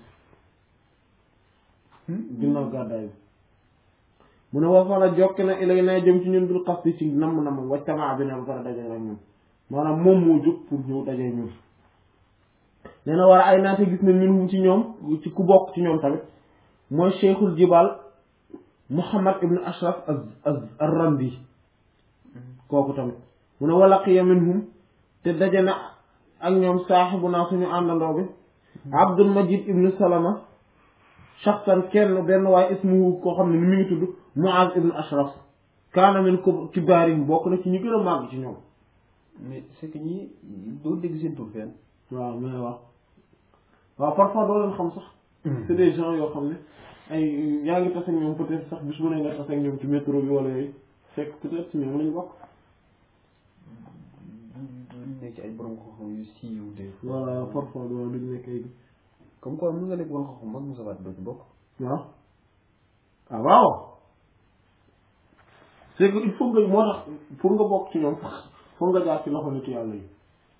Speaker 1: ginnaaw gàddaay bi mu ne wa fa la jokki na ilay naa jëm ci ñun bil qasdi ci namm namm waccamaa bi ne ba pare daje ak ñun maanaam moom moo jóg pour ñëw daje ñun nee na war a ay naate gis nañ ñun ci ñoom ci ku bokk ci ñoom tamit mooy cheikhul jibal muhammad ibn ashraf az az ar-randi kooku tamit mu ne walaqiya minhum te daje na ak ñoom saaxibu naa suñu àndandoo bi abdul majid ibnu salama shaxsan kenn benn waaye ismuhu koo xam ne ni mu ngi tudd muaz ibnu ashraf kaana min ko kibaarim bokk na ci ñu gën a màgg ci ñoom
Speaker 2: mais c'est que ñii doo dégg seen tur fenn.
Speaker 1: waaw mais waaw waaw parfois doo leen xam sax c'est des gens yoo xam ne ay yaa ngi tase ak ñoom peut-être sax bis bu ne nga tase ak ñoom ci métro bi wala yooyu fekk peut-être ci ñoom lañu bokk
Speaker 2: duñ nekk ay borom xam-xam yu siiw de.
Speaker 1: voilà parfois doo duñ nekk ay
Speaker 2: comme quoi mën nga nekk borom xam-xam mag Moussa Wade doo ci bokk.
Speaker 1: waaw ah waaw c'est que il faut nga moo tax pour nga bokk ci ñoom pour nga jaar ci loxo nit yàlla yi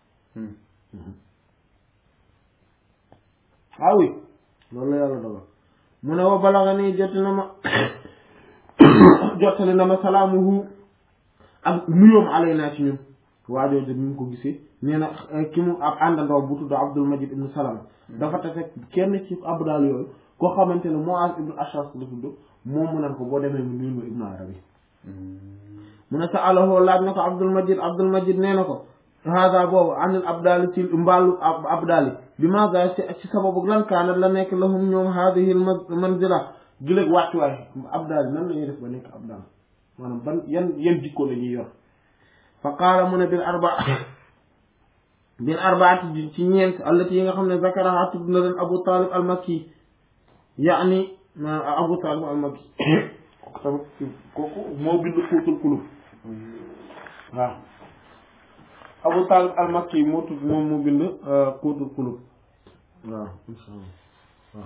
Speaker 1: ah oui loolu la yàlla dogal mu ne wa balaga nii jot na ma jottali na ma salaamuhu ak nuyoom alay naa ci ñun waajoo jot ñu ko gisee nee na ki mu ab àndandoo bu tudd Abdul Majid ibnu Salama dafa tase kenn ci abdal yooyu koo xamante ne Muaz ibnu Ashras la tudd moom mu nan ko boo demee mu nuyul ma ibnu Arabi mu ne sa alahoo laaj na ko Abdul Majid Abdul Majid nee na ko hada boobu anil abdali ci mbaalu abdali bi maga ci sababu lan kaanat la nekk lahum ñoom hadihi al manzila giléeg wàccuwaay abdali nan la ñuy def ba nekk abdal maanaam ban yan yan jikko la ñuy yor fa qaala mu ne bil arba bil arbaati ci ñeent allati yi nga xam ne zakaraha tudd na leen Abu Talib al makki yaani Abu Talib al makki kooku tamit kooku moo bind Fuutul Kulub waaw Abu Talib al makki moo tudd moom moo bind Fuutul Kulub waaw insha Allah waaw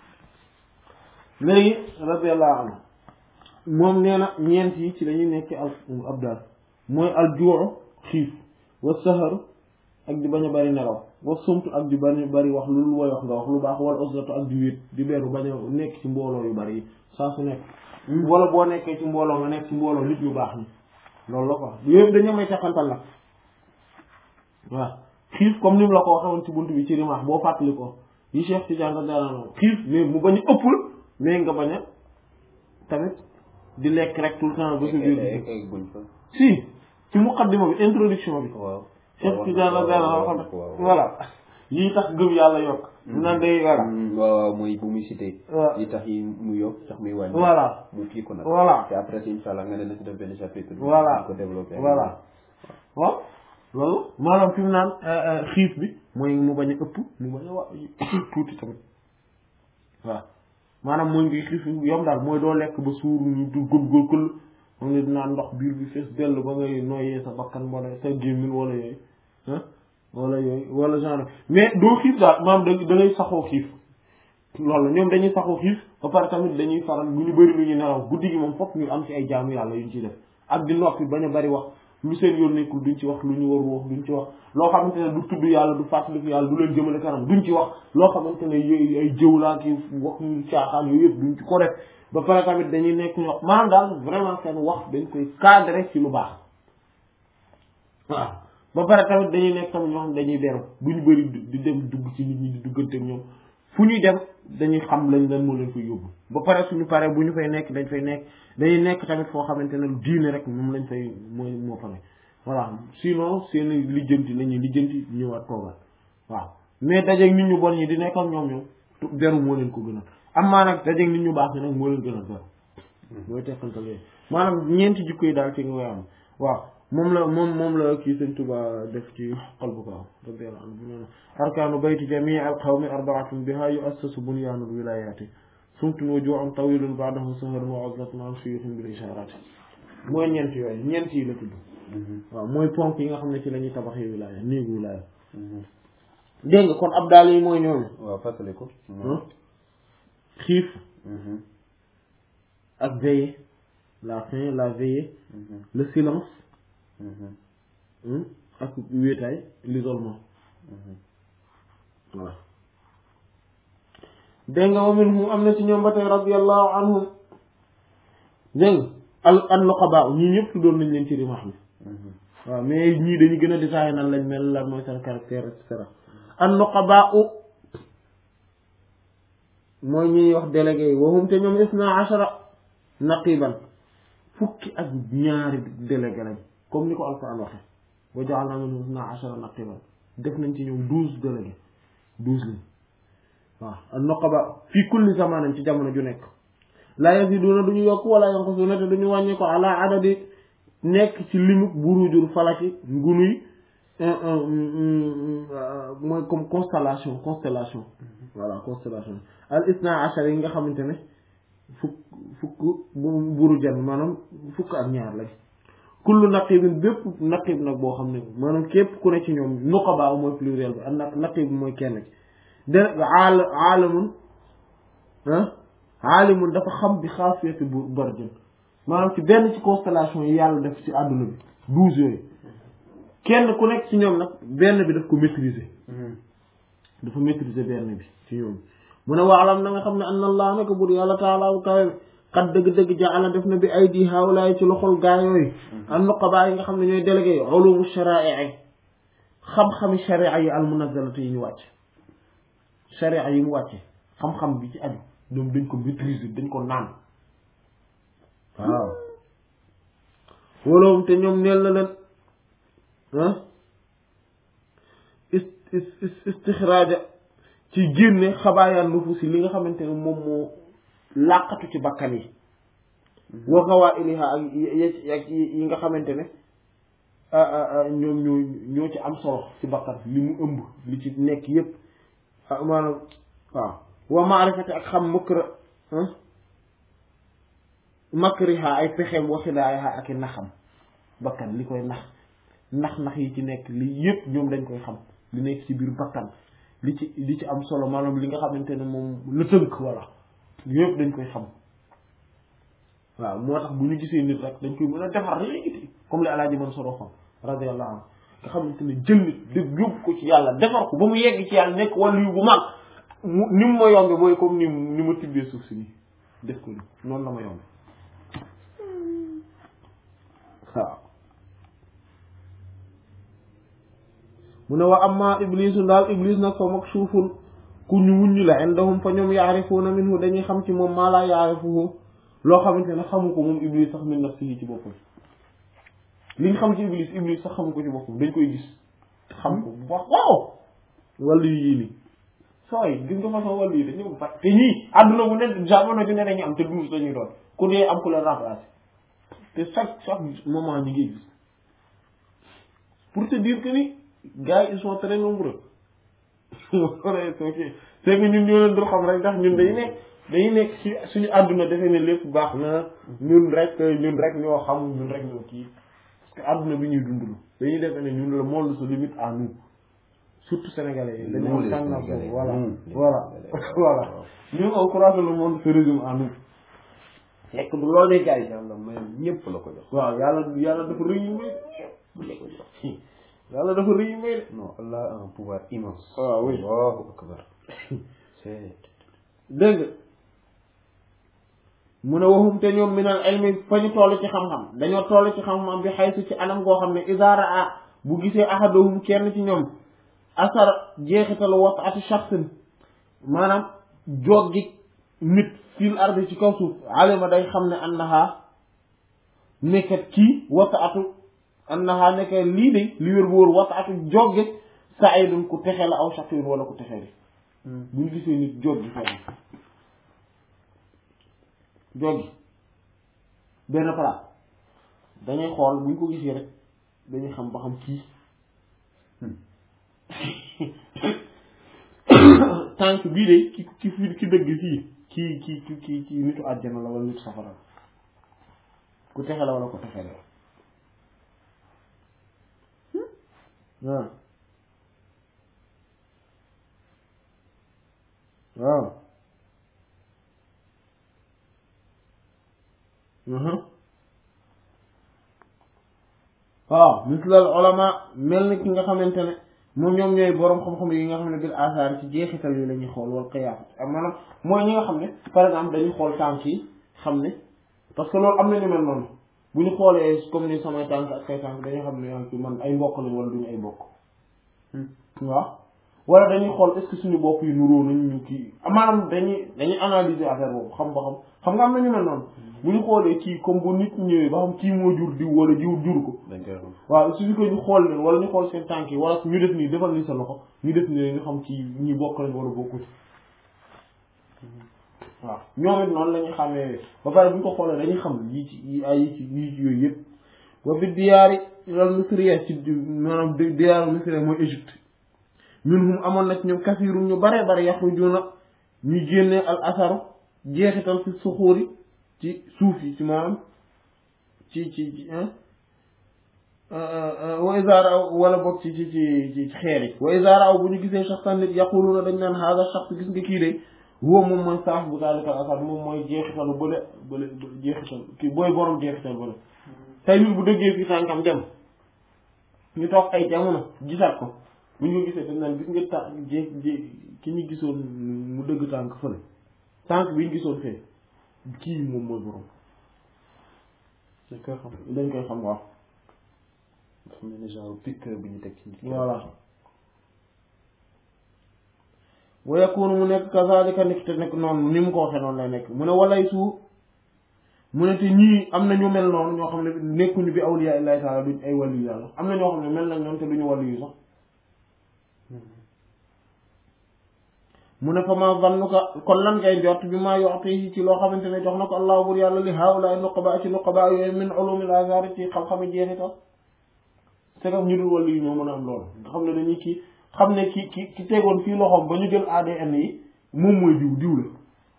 Speaker 1: léegi radiyallahu anhu moom nee na ñeent yi ci lañuy nekk al abdal mooy al juuxu xiif wa saharu ak di bañ a bari nelaw wa sumtu ak di bañ a bari wax lu woy wax nga wax lu baax wala usratu ak di wéet di beeru bañ a nekk ci mbooloo yu bari yi saa su nekk wala boo nekkee ci mbooloo nga nekk ci mbooloo nit ñu baax ñi loolu la quoi yooyu dañu may teqantal la waaw xiif comme ni mu la ko waxee woon ci buntu bi ci rimaax boo fàttali ko yi Cheikh Tidiane da daan xiif mais mu bañ a ëppul mais nga bañ a tamit di lekk rek tout le temps ba sa biir si ci muqaddima bi introduction bi
Speaker 2: waaw
Speaker 1: Cheikh Tidiane la daan wax voilà yii tax gëm yàlla yokk nan day voilà
Speaker 2: waaw waaw mooy bu muy cité
Speaker 1: waaw
Speaker 2: yi tax yi mu yokk tax muy wàññi
Speaker 1: voilà
Speaker 2: mu kii ko nag
Speaker 1: voilà
Speaker 2: te après si incha allah nga ne na si def benn chapitre
Speaker 1: Voilà.
Speaker 2: di ko développé
Speaker 1: voilà waaw loolu maanaam fi mu naan xiif bi mooy mu bañ a ëpp mu bañ a wa tuuti tamit waaw maanaam mooy ngi xiif yom daal mooy doo lekk ba suur ñu du gën gën këll xam ne dinaa ndox biir bi fees dell ba ngay noyyee sa bakkan wala sa gémmin wala yooyu ah wala yooyu wala genre mais doo xiif daal maanaam da da ngay saxoo xiif loolu ñoom dañuy saxoo xiif ba pare tamit dañuy faral bu ñu bëri lu ñu nelaw guddi gi moom fokk ñu am ci ay jaamu yàlla yu ñu ciy def ak di noppi bañ a bari wax lu seen yoon nekkul duñ ci wax lu ñu warul wax duñ ci wax loo xamante ne du tudd yàlla du fàttaliku yàlla du leen jëmale kanam duñ ci wax loo xamante ne yooyu ay jëw laa ki wax ñu caaxaan yooyu yëpp duñ ci ko def ba pare tamit dañuy nekk ñu wax maanaam daal vraiment seen wax dañ koy cadré ci lu baax waaw ba pare tamit dañuy nekk tamit ñoo xam dañuy beru duñu bëri di dem dugg ci nit ñi di duggante ak ñoom fu ñuy dem dañuy xam lañ lan moo leen fay yóbbu ba pare suñu paree bu ñu fay nekk dañ fay nekk dañuy nekk tamit foo xamante ne diine rek moom lañ fay mooy moo fa nekk voilà sinon seen lijjanti la ñuy lijjanti ñëwaat toogal waaw mais dajeeg nit ñu bon ñi di nekk ak ñoom ñoom beru moo leen ko gënal am maa nag dajeeg nit ñu baax ñi nag moo leen gënal beru mooy teqantal yooyu maanaam ñeenti jikko yi daal ci nga koy am waaw moom la moom moom la kii sëñ Tuba def ci qalbu ko radiyallahu anhu bu nee arkaanu bayti jamii al qawmi arbaatun biha yuassasu bunyaanul wilayaati sumtun wa ju'un tawilun ba'dahu saharun wa uzlatun an shuyukhin bil isharati mooy ñeent yooyu ñeent yi la tudd waaw mooy ponk yi nga xam ne ci la ñuy tabaxee wilaya néegu wilaya dégg nga kon ab daal yi mooy ñooñu
Speaker 2: waaw fàttali ko
Speaker 1: xiif ak veiller la faim la veillée le silence ak wéetaay l'isolement voilà dégg nga wa minhum am na ci ñoom ba tey radiyallahu anhum dégg nga al an nuqaba ñii ñëpp tuddoon nañ leen ci rimax bi waaw mais ñii dañu gën a détaillé nan lañ mel lan mooy seen caractère et cetera an nuqaba u mooy ñuy wax délégué yi waxum te ñoom isna ashara naqiban fukki ak ñaari délégué lañ comme ni ko alquran waxe wa ja'alna minhum isna ashara naqiban def nañ ci ñoom douze délégué douze lañ waaw al nuqaba fii kulli zamanin ci jamono ju nekk la yaziduna duñu yokk wala yanqusuna te duñu wàññi ko ala adadi nekk ci limuk burujul falaki ngunuy mooy comme constellation constellation voilà constellation al isna ashar yi nga xamante ne fukk fukk bu burujan maanaam fukk ak ñaar lañ kullu naqibin bépp naqib nag boo xam ne maanaam képp ku ne ci ñoom nuqaba mooy pluriel bi ak naq naqib bi mooy kenn ci de aal aalamun ah aalimun dafa xam bi xaasiyati bu barjën maanaam ci benn ci constellation yi yàlla def ci àdduna bi douze yooyu kenn ku nekk ci ñoom nag benn bi daf ko maîtriser dafa maîtriser benn bi ci ñoom mu ne waalam na nga xam ne anna allah naka bur yàlla taala bu kawe xat dëgg-dëgg jaala def na bi ay di haawlaay ci loxol gaa yooyu an nuqaba yi nga xam ne ñooy délégué yi ulumu shara'i xam-xami sharia yi al munazzalati yi ñu wàcc sharia yi mu wàcce xam-xam bi ci aju ñoom dañ ko maîtriser dañ ko naan waaw woloom te ñoom neel na leen ah is is istixraaja ci génne xabaayaan nufusi li nga xamante ne moom moo làqatu ci bakkan yi wa qawaa'iliha ak ak yi nga xamante ne ñoom ñoo ñoo ci am solo ci bakkan li mu ëmb li ci nekk yépp maanaam waaw wa maarifati ak xam makra makriha ay pexeem wa xidaayaha ak i naxam bakkan li koy nax nax-nax yi ci nekk li yépp ñoom dañ koy xam li nekk ci biir bakkan li ci li ci am solo maanaam li nga xamante ne moom la tënk walla yépp dañ koy xam waaw moo tax bu ñu gisee nit rek dañ koy mën a defar léegi comme li alaaji man solo xam radiyallahu anhu nga xamante ne jël nit dëgg yóbbu ko ci yàlla defar ko ba mu yegg ci yàlla nekk wàllu yu bu mag mu ni mu ma yombe mooy comme ni ni ma tibbee suuf si nii def ko ni noonu la ma yombe waaw mu ne wa amma iblisu daal iblis nag fa mag suuful ku ñu wuññi la indahum fa ñoom yaarifuuna minhu dañuy xam ci moom maa laa yaarifuhu loo xamante ne xamu ko moom iblis sax min nafsihi ci boppam liñ xam ci iblis iblis sax xamu ko ci boppam dañ koy gis xam ko bu baax waaw wàllu yii nii sooy gis nga façon wàllu yi dañu ko fat te ñii àdduna bu ne jamono ju ne dañuy am te douze dañuy doon ku dee am ku leen remplacer te chaque chaque moment ñi ngi gis pour te dire que ni gars yi ils sont très nombreux c'est que ñun ñoo leen dul xam rek ndax ñun dañu nekk dañu nekk ci suñu àdduna defee ne lépp baax na ñun rek ñun rek ñoo xam ñun rek ñoo kii parce que àdduna bi ñuy dund dañuy defee ne ñun le monde se limite à nous surtout sénégalais yi dañu am tendance voilà voilà voilà ñun on croit que le monde se résume à nous fekk du loolu de gars yi
Speaker 2: yàlla may ñëpp la ko jox
Speaker 1: waaw yàlla yàlla dafa rëy yu may
Speaker 2: la ko jox
Speaker 1: yàlla dafa rëy yu may de
Speaker 2: non Allah a un pouvoir immense
Speaker 1: waaw oui
Speaker 2: Allahu akbar c'est
Speaker 1: dégg nga mu ne waxum te ñoom minal ilmi fa ñu toll ci xam-xam dañoo toll ci xam-xam bi xaysu ci anam goo xam ne isaara a bu gisee ahaduhum kenn ci ñoom asar jeexital wasatu shaxsin maanaam joggi nit fil ardi ci kaw suuf alima day xam ne annaha nekkat kii wasatu annaha nekk lii de li wér bu wóor wasatu joggi saidun ku texe la aw shaqiyun wala ku texe di bu ñu gisee nit joggi fenn joggi benn place dañuy xool bu ñu ko gisee rek dañuy xam ba xam kii tànk bii de ki ki fi ki dëgg fii kii kii ki ki ki nitu àjjana la wala nitu safara la ku texe la wala ku texe la waaw waaw waaw mislal ulama mel ni ki nga xamante ne moom ñoom ñooy boroom xam-xam yi nga xam ne bil asaar ci jeexital yi la ñuy xool wala qiyaas ak maanaam mooy ñi nga xam ne par exemple dañuy xool tànk yi xam ne parce que loolu am na ñu mel noonu bu ñu xoolee comme ni samay tànk ak say tànk dañuy xam ne yaa ngi man ay mbokk lañ wala duñu ay mbokk waaw wala dañuy xool est-ce que suñu bopp yi nuróo nañ ñu kii maanaam dañuy dañuy analyser affaire boobu xam ba xam xam nga am na ñu mel noonu bu ñu xoolee kii comme bu nit ñëwee ba xam kii moo jur diw wala jiw jur ko
Speaker 2: dañ koy xam
Speaker 1: waaw il suffit que ñu xool leen wala ñu xool seen tànk yi wala ñu def nii defal ni sa loxo ñu def nii ñu xam ci ñi bokk nañ wala bokkut waaw ñoom it noonu la ñuy xamee ba pare bu ñu ko xoolee dañuy xam yii ci yi ay yi ci yii ci yooyu yëpp wa fi diyaari loolu misriya ci maanaam di diyaaru misriya mooy Égypte minhum amoon na ci ñoom kasiirum ñu bare bare yaxrujuuna ñu génnee al asaru jeexital fi suxuuri ci suuf yi ci maanaam ci ci ci wa isaara aw wala bokk ci ci ci ci xeer yi wa isaara aw bu ñu gisee shaxsan nit yaquluuna dañ naan haada shaxs gis nga kii de huwa moom mooy saaf bu daalika al asar moom mooy jeexitalu bële bële jeexital kii booy borom jeexital bële tey nit bu dëggee fii tànkam dem ñu toog ay jamono gisaat ko bu ñu ko gisee dañ naan gis nga tànk jé jé ki ñu gisoon mu dëgg tànk fële tànk bi ñu gisoon fee kii moom mooy borom
Speaker 2: dañ koy xam
Speaker 1: dañ koy xam waaw
Speaker 2: dafa mel ni genre piqueur bi ñu teg ci nit ki.
Speaker 1: voilà wa yakunu mu nekk kazalika nekk te nekk noonu ni mu ko waxee noonu lay nekk mu ne walay su mu ne te ñii am na ñu mel noonu ñoo xam ne nekkuñu bi awliya illahi taala duñ ay wàllu yàlla am na ñoo xam ne mel nañ noonu te duñu wàllu yu sax mu ne fa ma zannuka kon lan ngay njort bi maa yoxti ci loo xamante ne jox na ko allahu bur yàlla li haula nuqaba ci nuqaba yooyu min ulumil azar ci xam-xami jeexital c'est comme ñu dul wàllu yi ñoo mën a am loolu nga xam ne dañuy kii xam ne ki ki ki tegoon fii loxoom ba ñu jël ADN yi moom mooy diw diw la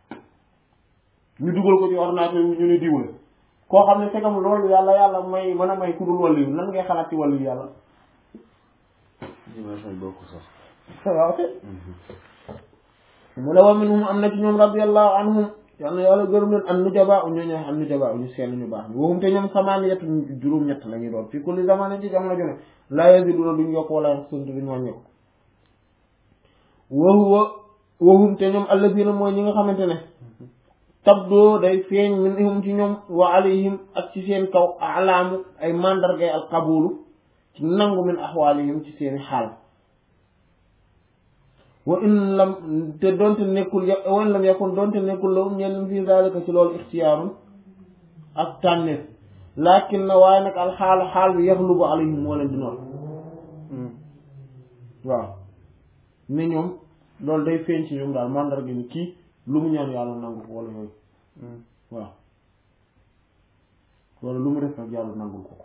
Speaker 1: ñu dugal ko ci ordinateur ñu ne diw la koo xam ne c'est comme loolu yàlla yàlla may mën a may ku dul wàllu yi lan ngay xalaat ci wàllu yi yàlla
Speaker 2: dimension yi bokku sax.
Speaker 1: waaw mu ne wa minhum am na ci ñoom radiyallahu anhum yal na yàlla gërëm leen an nujaba u ñoo ñoo am nujaba u ñu sell ñu baax ni waxum te ñoom samaaniyatu juróom-ñett la ñuy doon fii kulli zamanin ci jamono ju ne laa yaziduna duñ yokk wala yanqusun duñ wàññi ko wa huwa waxum te ñoom alladina mooy ñi nga xamante ne tabdoo day feeñ minhum ci ñoom wa alayhim ak ci seen kaw alaamu ay mandargay al qabulu ci nangu min axwaalihim ci seeni xaal wa in lam te doonte nekkul ya wa in lam yakun doonte nekkul lahum ñenn fi zalika ci loolu ixtiyaarun ak tànneef lakin na waaye nag al xaal xaal bi yaxlubu alayhim moo leen di noonu waaw ne ñoom loolu day feeñ ci ñoom daal mandarga ni kii lu mu ñaan yàlla nangu ko wala yooyu waaw wala lu mu def nag yàlla nangul ko ko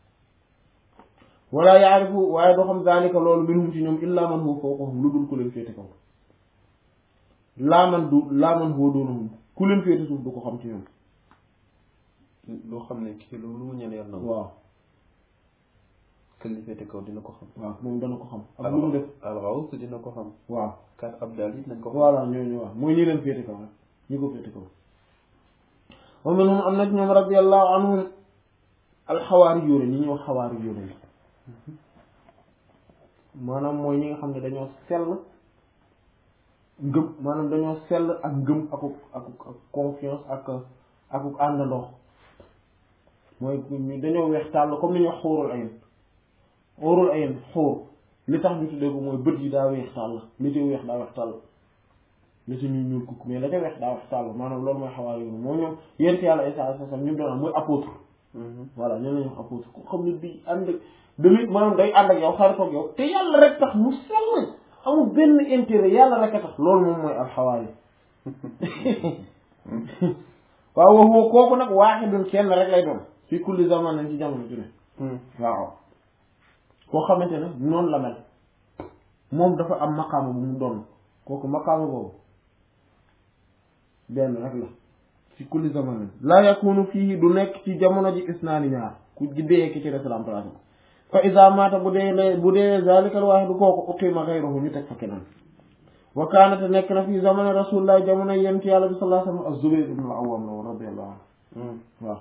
Speaker 1: wala yaarifu waaye doo xam zalika loolu minhum ci ñoom illa man huwa fawqahum lu dul ku leen féete kaw laa man du laa man huwa doonahum ku leen féete suuf du ko xam ci ñoom
Speaker 2: loo xam ne kii lu lu mu ñaan yàlla na
Speaker 1: waaw
Speaker 2: kël li féete kaw dina ko xam
Speaker 1: waaw moom dana ko xam ak lu mu def
Speaker 2: alxaws dina ko xam
Speaker 1: waaw
Speaker 2: kat abdal it nañ ko xam
Speaker 1: voilà ñooñu waaw mooy ñi leen féete kaw rek ñi ko féete kaw wa minhum am na ci ñoom radiyallahu anhum alxawaari yóone ñi ñuy wax xawaari yóone yi maanaam mooy ñi nga xam ne dañoo sell ngëm maanaam dañoo sell ak ngëm akuk akuk ak confiance ak akuk àndandoo mooy ñu dañoo weex tàll comme ni ñuy wax xóorul ayin xóorul ayin xóor li tax ñu tuddee ko mooy bët yi daa weex tàll li ci weex daa weex tàll li ci ñuul ñuul kukk mais la ca weex daa weex tàll maanaam loolu mooy xawaar yoonu moom ñoom yent yàlla Isaa sa sam ñu doon am mooy apôtre voilà ñoo lañu wax apôtre ku xam ne bi ànd ak damit maanaam day ànd ak yow xaritoog yow te yàlla rek tax mu sell amul benn intérêt yàlla rek a tax loolu moom mooy alxawaari waaw waxoo kooku nag waaxidun kenn rek lay doon fi kulli zaman nañ ci jamono ju ne waaw koo xamante ne noonu la mel moom dafa am maqaama bu mu doon kooku maqaama boobu benn rek la fi kulli zaman laa yakunu fii du nekk ci jamono ji isnaani ñaar ku dee ki ci des remplacé ko fa iza mata bu dee ne bu dee zalikal waaxidu kooku uqima ghayruhu ñu teg fa keneen wa kaanate nekk na fi zamani rasulullah jamono yent yàlla bi sallallahu alayhi wa sallam az-Zubayr ibn al-Awwam la radiyallahu anhu waaw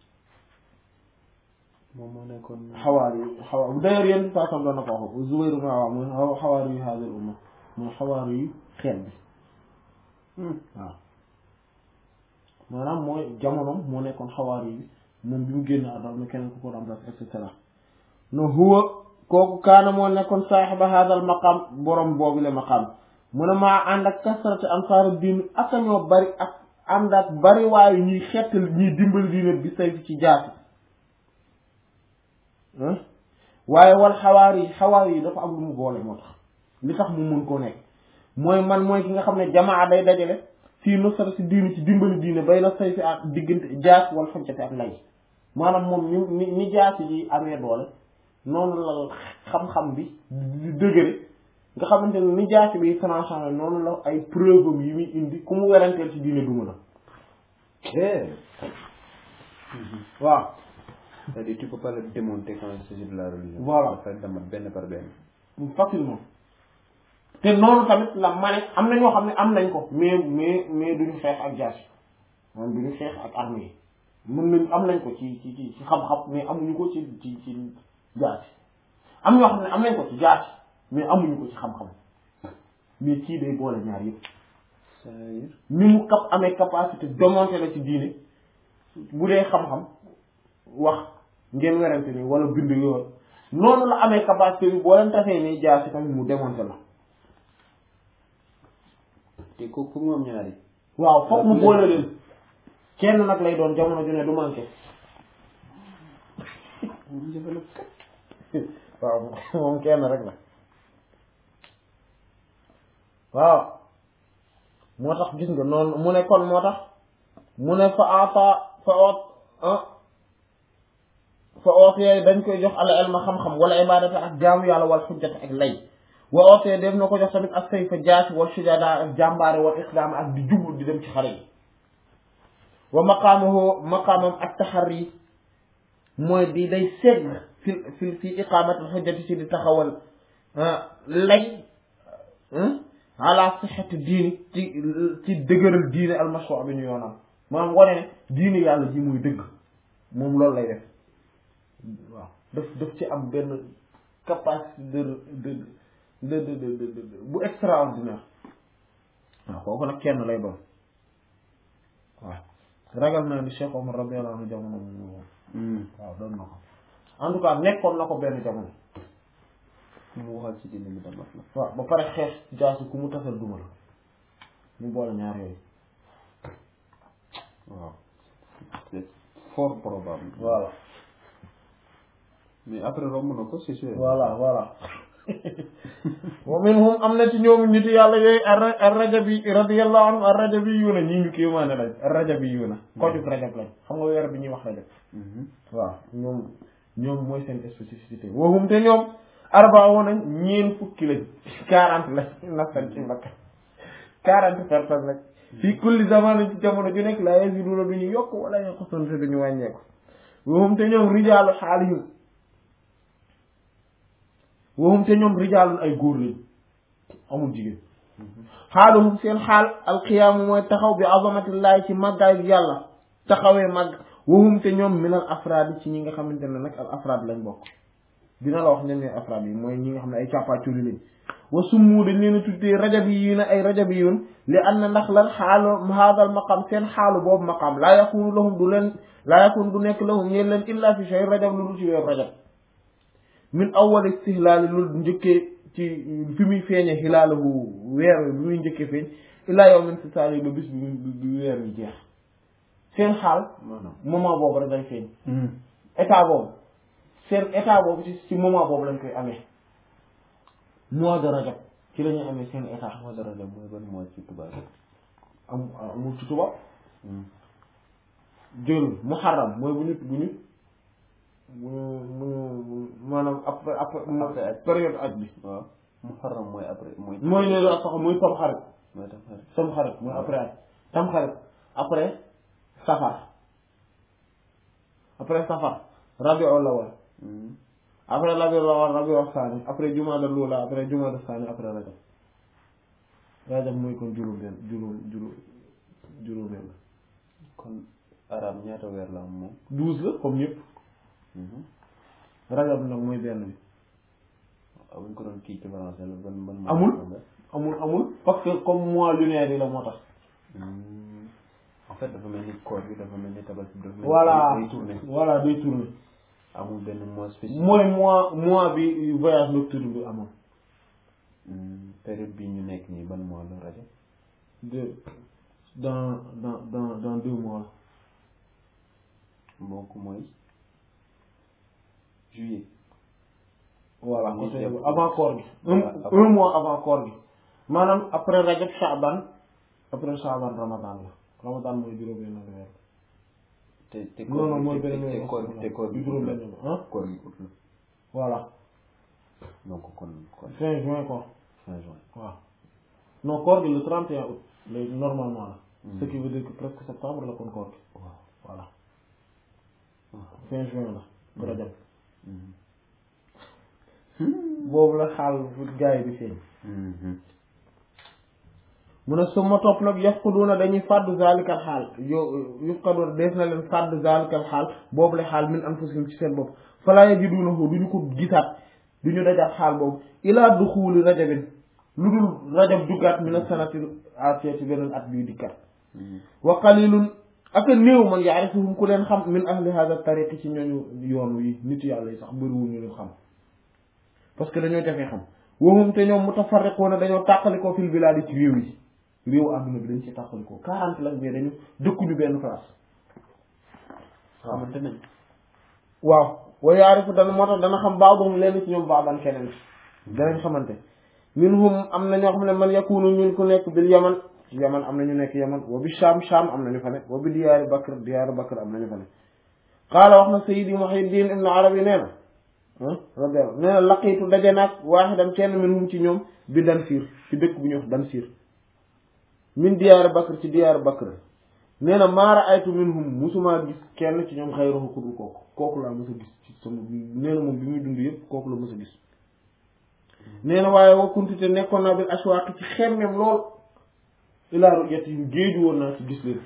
Speaker 2: moom moo nekkoon
Speaker 1: xawaari yi xawaar d'ailleurs yéen saa sam doon na ko wax Zubayr ibn al-Awwam mooy xawaari yu haadil umma mooy xawaari yu xeet bi waaw maanaam mooy jamonoom moo nekkoon xawaari yi moom bi mu génn àdduna keneen ku ko remplace et cetera no huwa kooku kaana moo nekkoon saaxiba hadal maqam borom boobu le maqam mu ne maa ànd ak kasrati ansaaru diin ak ñoo bari ak ànd ak bari waayu ñuy xettal ñuy dimbali diine bi say ci jaasi waaye wal xawaar yi xawaar yi dafa am lu mu boole moo tax li tax mu mun koo nekk mooy man mooy ki nga xam ne jamaa day dajale fii nusra si diine ci dimbali diine bay na say fi ak diggante jaas wala xojjate ak lay maanaam moom ni ni ni jaasi yi amee doole noonu la xam-xam bi di dëgëre nga xamante ne ni jaasi bi tranchant noonu la ay preuve am yi muy indi ku mu weranteel ci diine duma la waaw
Speaker 2: c'est-à-dire tu peux pas le démonter quand il s'agit de la religion
Speaker 1: Voilà.
Speaker 2: dafa demat benn par benn
Speaker 1: facilement te noonu tamit la mane am na ñoo xam ne am nañ ko mais mais mais duñu xeex ak jaasi moom duñu xeex ak armée yi mën nañ am nañ ko ci ci ci ci xam-xam mais amuñu ko ci ci ci jaasi am ñoo xam ne am nañ ko ci jaasi mais amuñu ko ci xam-xam mais kii day boole ñaar yëpp
Speaker 2: c'est-à-dire
Speaker 1: ni mu cap amee capacité démonter la ci diine bu dee xam-xam wax ngeen werante ni wala bind yoon noonu la amee capacité bi boo leen tasee nii jaar si tamit mu démonter la
Speaker 2: te ko pour mu am ñaari
Speaker 1: waaw foog mu boole leen kenn nag lay doon jamono ju ne du manqué
Speaker 2: mu jafe la
Speaker 1: waaw moom kenn rek la waaw moo tax gis nga noonu mu ne kon moo tax mu ne fa ata fa oot ah fa ootee dañ koy jox ala elma xam-xam wala ibadata ak jaamu yàlla wala xujjata ak lay wa ootee def na ko jox tamit ak sayfa jaasi wal sujada ak jàmbaare wal iqdaam ak di jublu di dem ci xare yi wa maqaamahu maqaamam ak taxarri mooy di day segg fi fi fi iqaamatul xujjati ci di taxawal lay ala sixati diini ci ci dëgëral diine almashru bi ñu yoonam maanaam wane ne diine yàlla ji muy dëgg moom loolu lay def waaw daf daf ci am benn capacité de de de de de de bu extraordinaire waaw kooku nag kenn lay doon waaw ragal naa ni Cheikh Omar radiyallahu anhu jamono moom waaw doon na ko en tout cas nekkoon na ko benn jamono
Speaker 2: mu waxal ci diine bi damat la
Speaker 1: waaw ba pare xeex jaasi ku mu tasal duma la mu boole ñaar yooyu
Speaker 2: waaw c'est fort probable
Speaker 1: voilà
Speaker 2: mais après romb na ko c'est sûr
Speaker 1: voilà voilà wa minhum am na ci ñoom nit yàlla yooyu ar rajabi radiyallahu anhum ar rajabi yuuna ñii ñu kii maane lañ ar rajabi yuuna kojug rajab lañ xam nga weer bi ñuy wax rajab waaw ñoom ñoom mooy seen spécificité waxum te ñoom arbaa woon nañ ñeen fukki lañ quarante lañ nafsan ci mbakka quarante personnes lañ fii kulli zaman ci jamono ju nekk laa yaziduna du ñu yokk wala yanqusun te duñu wàññeeku waxum te ñoom rijaalu xaalihim waxum te ñoom rijaalun ay góor lañ amul jigéen xaaluhum seen xaal alqiyaamu mooy taxaw bi azamatillahi ci màggaay bi yàlla taxawee màgg waxum te ñoom minal afraad ci ñi nga xamante ne nag al afraad lañ bokk dina la wax ñen ñooy afraad yi mooy ñi nga xam ne ay càppaaculi lañ wa summu dañ leen a tuddee rajab yi na ay rajab yi yoon li an na ndax lan xaalu haadal maqam seen xaalu boobu maqam laa yakunu lahum du leen laa yakunu du nekk lahum ñeen leen illa fi shay rajab lu dul ci weeru rajab min awwal istihlaali lu njëkkee ci fi muy feeñe xilaalahu weer bi muy njëkkee feeñ illaa yow min si saali ba bis bi bi weer bi jeex seen xaal
Speaker 2: maanaam
Speaker 1: moment boobu rek day feeñ état boobu seen état boobu ci ci moment boobu lañ koy amee mois de rajab ci la ñuy amee seen état
Speaker 2: mois de rajab mooy ban mois ci tubaab
Speaker 1: am amul ci tubaab jël muharram mooy bu ñu bu ñu bu ñu bu ñu maanaam après après
Speaker 2: Après aj.
Speaker 1: période aj bi
Speaker 2: waaw muharram mooy après mooy
Speaker 1: mooy ne la sax muy tam xarit
Speaker 2: mooy tam xarit
Speaker 1: tam xarit mooy après aj tam xarit après safar après safar rabiul awwal après rabiul awwal rabiul saani après jumaada luula après jumaada saani après rajab rajab mooy kon juróom benn juróom juróom juróom benn
Speaker 2: kon arab ñaata weer la am moom
Speaker 1: douze la comme ñëpp rajab nag mooy benn bi
Speaker 2: ah buñ ko doon kii ci français la ban ban mois
Speaker 1: Amul.
Speaker 2: la
Speaker 1: amul amul parce que comme mois lunaire yi la moo tax
Speaker 2: Hmm. en fait dafa mel ni koor bi dafa mel ni tabaski dafa mel ni
Speaker 1: voilà
Speaker 2: day tourné
Speaker 1: voilà day tourner
Speaker 2: amul benn mois spécifique
Speaker 1: mooy mois mois bi voyage nocturne bi amoon
Speaker 2: Hmm, période bi ñu nekk nii ban mois la rajo
Speaker 1: de dans dans dans dans deux mois
Speaker 2: donc mooy juillet
Speaker 1: voilà
Speaker 2: Ñu
Speaker 1: côté
Speaker 2: def-
Speaker 1: boobu avant koor gi un
Speaker 2: Voilà, avant-
Speaker 1: un mois avant koor gi maanaam après rajab shaaban après shaaban ramadan la ramadan mooy juróom benn weer
Speaker 2: te te
Speaker 1: non non
Speaker 2: bi-
Speaker 1: mooy
Speaker 2: te-
Speaker 1: benn
Speaker 2: te
Speaker 1: weer
Speaker 2: koor te koor bi
Speaker 1: juróom
Speaker 2: ut la
Speaker 1: benn ah
Speaker 2: koor gi ut la
Speaker 1: voilà
Speaker 2: donc kon kon
Speaker 1: fin juin quoi
Speaker 2: fin juin
Speaker 1: waaw non koor gi le 31 août léegi normalement la
Speaker 2: Hmm.
Speaker 1: ce qui veut dire que presque septembre la kon koor gi
Speaker 2: waaw
Speaker 1: voilà
Speaker 2: waaw.
Speaker 1: fin juin la rajab
Speaker 2: Hmm.
Speaker 1: boobu la xaal fu gars yi di feeñ
Speaker 2: Mhm.
Speaker 1: mu ne su ma topp nag yafquduna dañuy fàddu zalikal xaal yo yafquduna dees na leen fàddu zalikal xaal boobu la xaal min anfusihim ci seen bopp falaa yajidunahu du ñu ko gisaat du ñu dajaat xaal boobu ilaa duxuuli rajabin lu dul rajab duggaat min as-sanati atiya ci beneen at bii dikkat
Speaker 2: Mhm.
Speaker 1: wa qalilun ak a néew man yaarifuhum ku leen xam min ahli hada tariqi ci ñooñu yoon wi nit yàlla yi sax bëriwul ñu leen xam parce que dañoo jafee xam wahum te ñoom mutafarriquuna dañoo tàqalikoo fil bilaadi ci réew yi réewu àdduna bi dañ ci tàqalikoo quarante la mais dañu dëkkuñu benn place
Speaker 2: xamante nañ
Speaker 1: waaw wa yaarifu dana moo tax dana xam baadoom lenn ci ñoom baaban keneen danañ xamante minhum am na ñoo xam ne man yakunu ñun ku nekk bil yaman ci yaman am na ñu nekk yaman wa bi sham sham am na ñu fa ne wa bi diyaari bakr diyaari bakr am na ñu fa ne qaala wax na sayidi muhiddin ibn arabi nee na radiyallahu nee na laqiitu daje naag waaxidan kenn minhum ci ñoom bi Dansiir ci dëkk bu ñuy wax Dansiir min diyaari bakr ci diyaari bakr nee na maa ra'aytu minhum musumaa gis kenn ci ñoom xayruhu ku dul kooku kooku laa mës a gis ci sama nee na moom bi muy dund yëpp kooku la mës a gis nee na waaye wa kuntu te nekkoon naa bil ashwaaq ci xemmem lool ilaa ru'yatihim géeju woon naa ci gis leen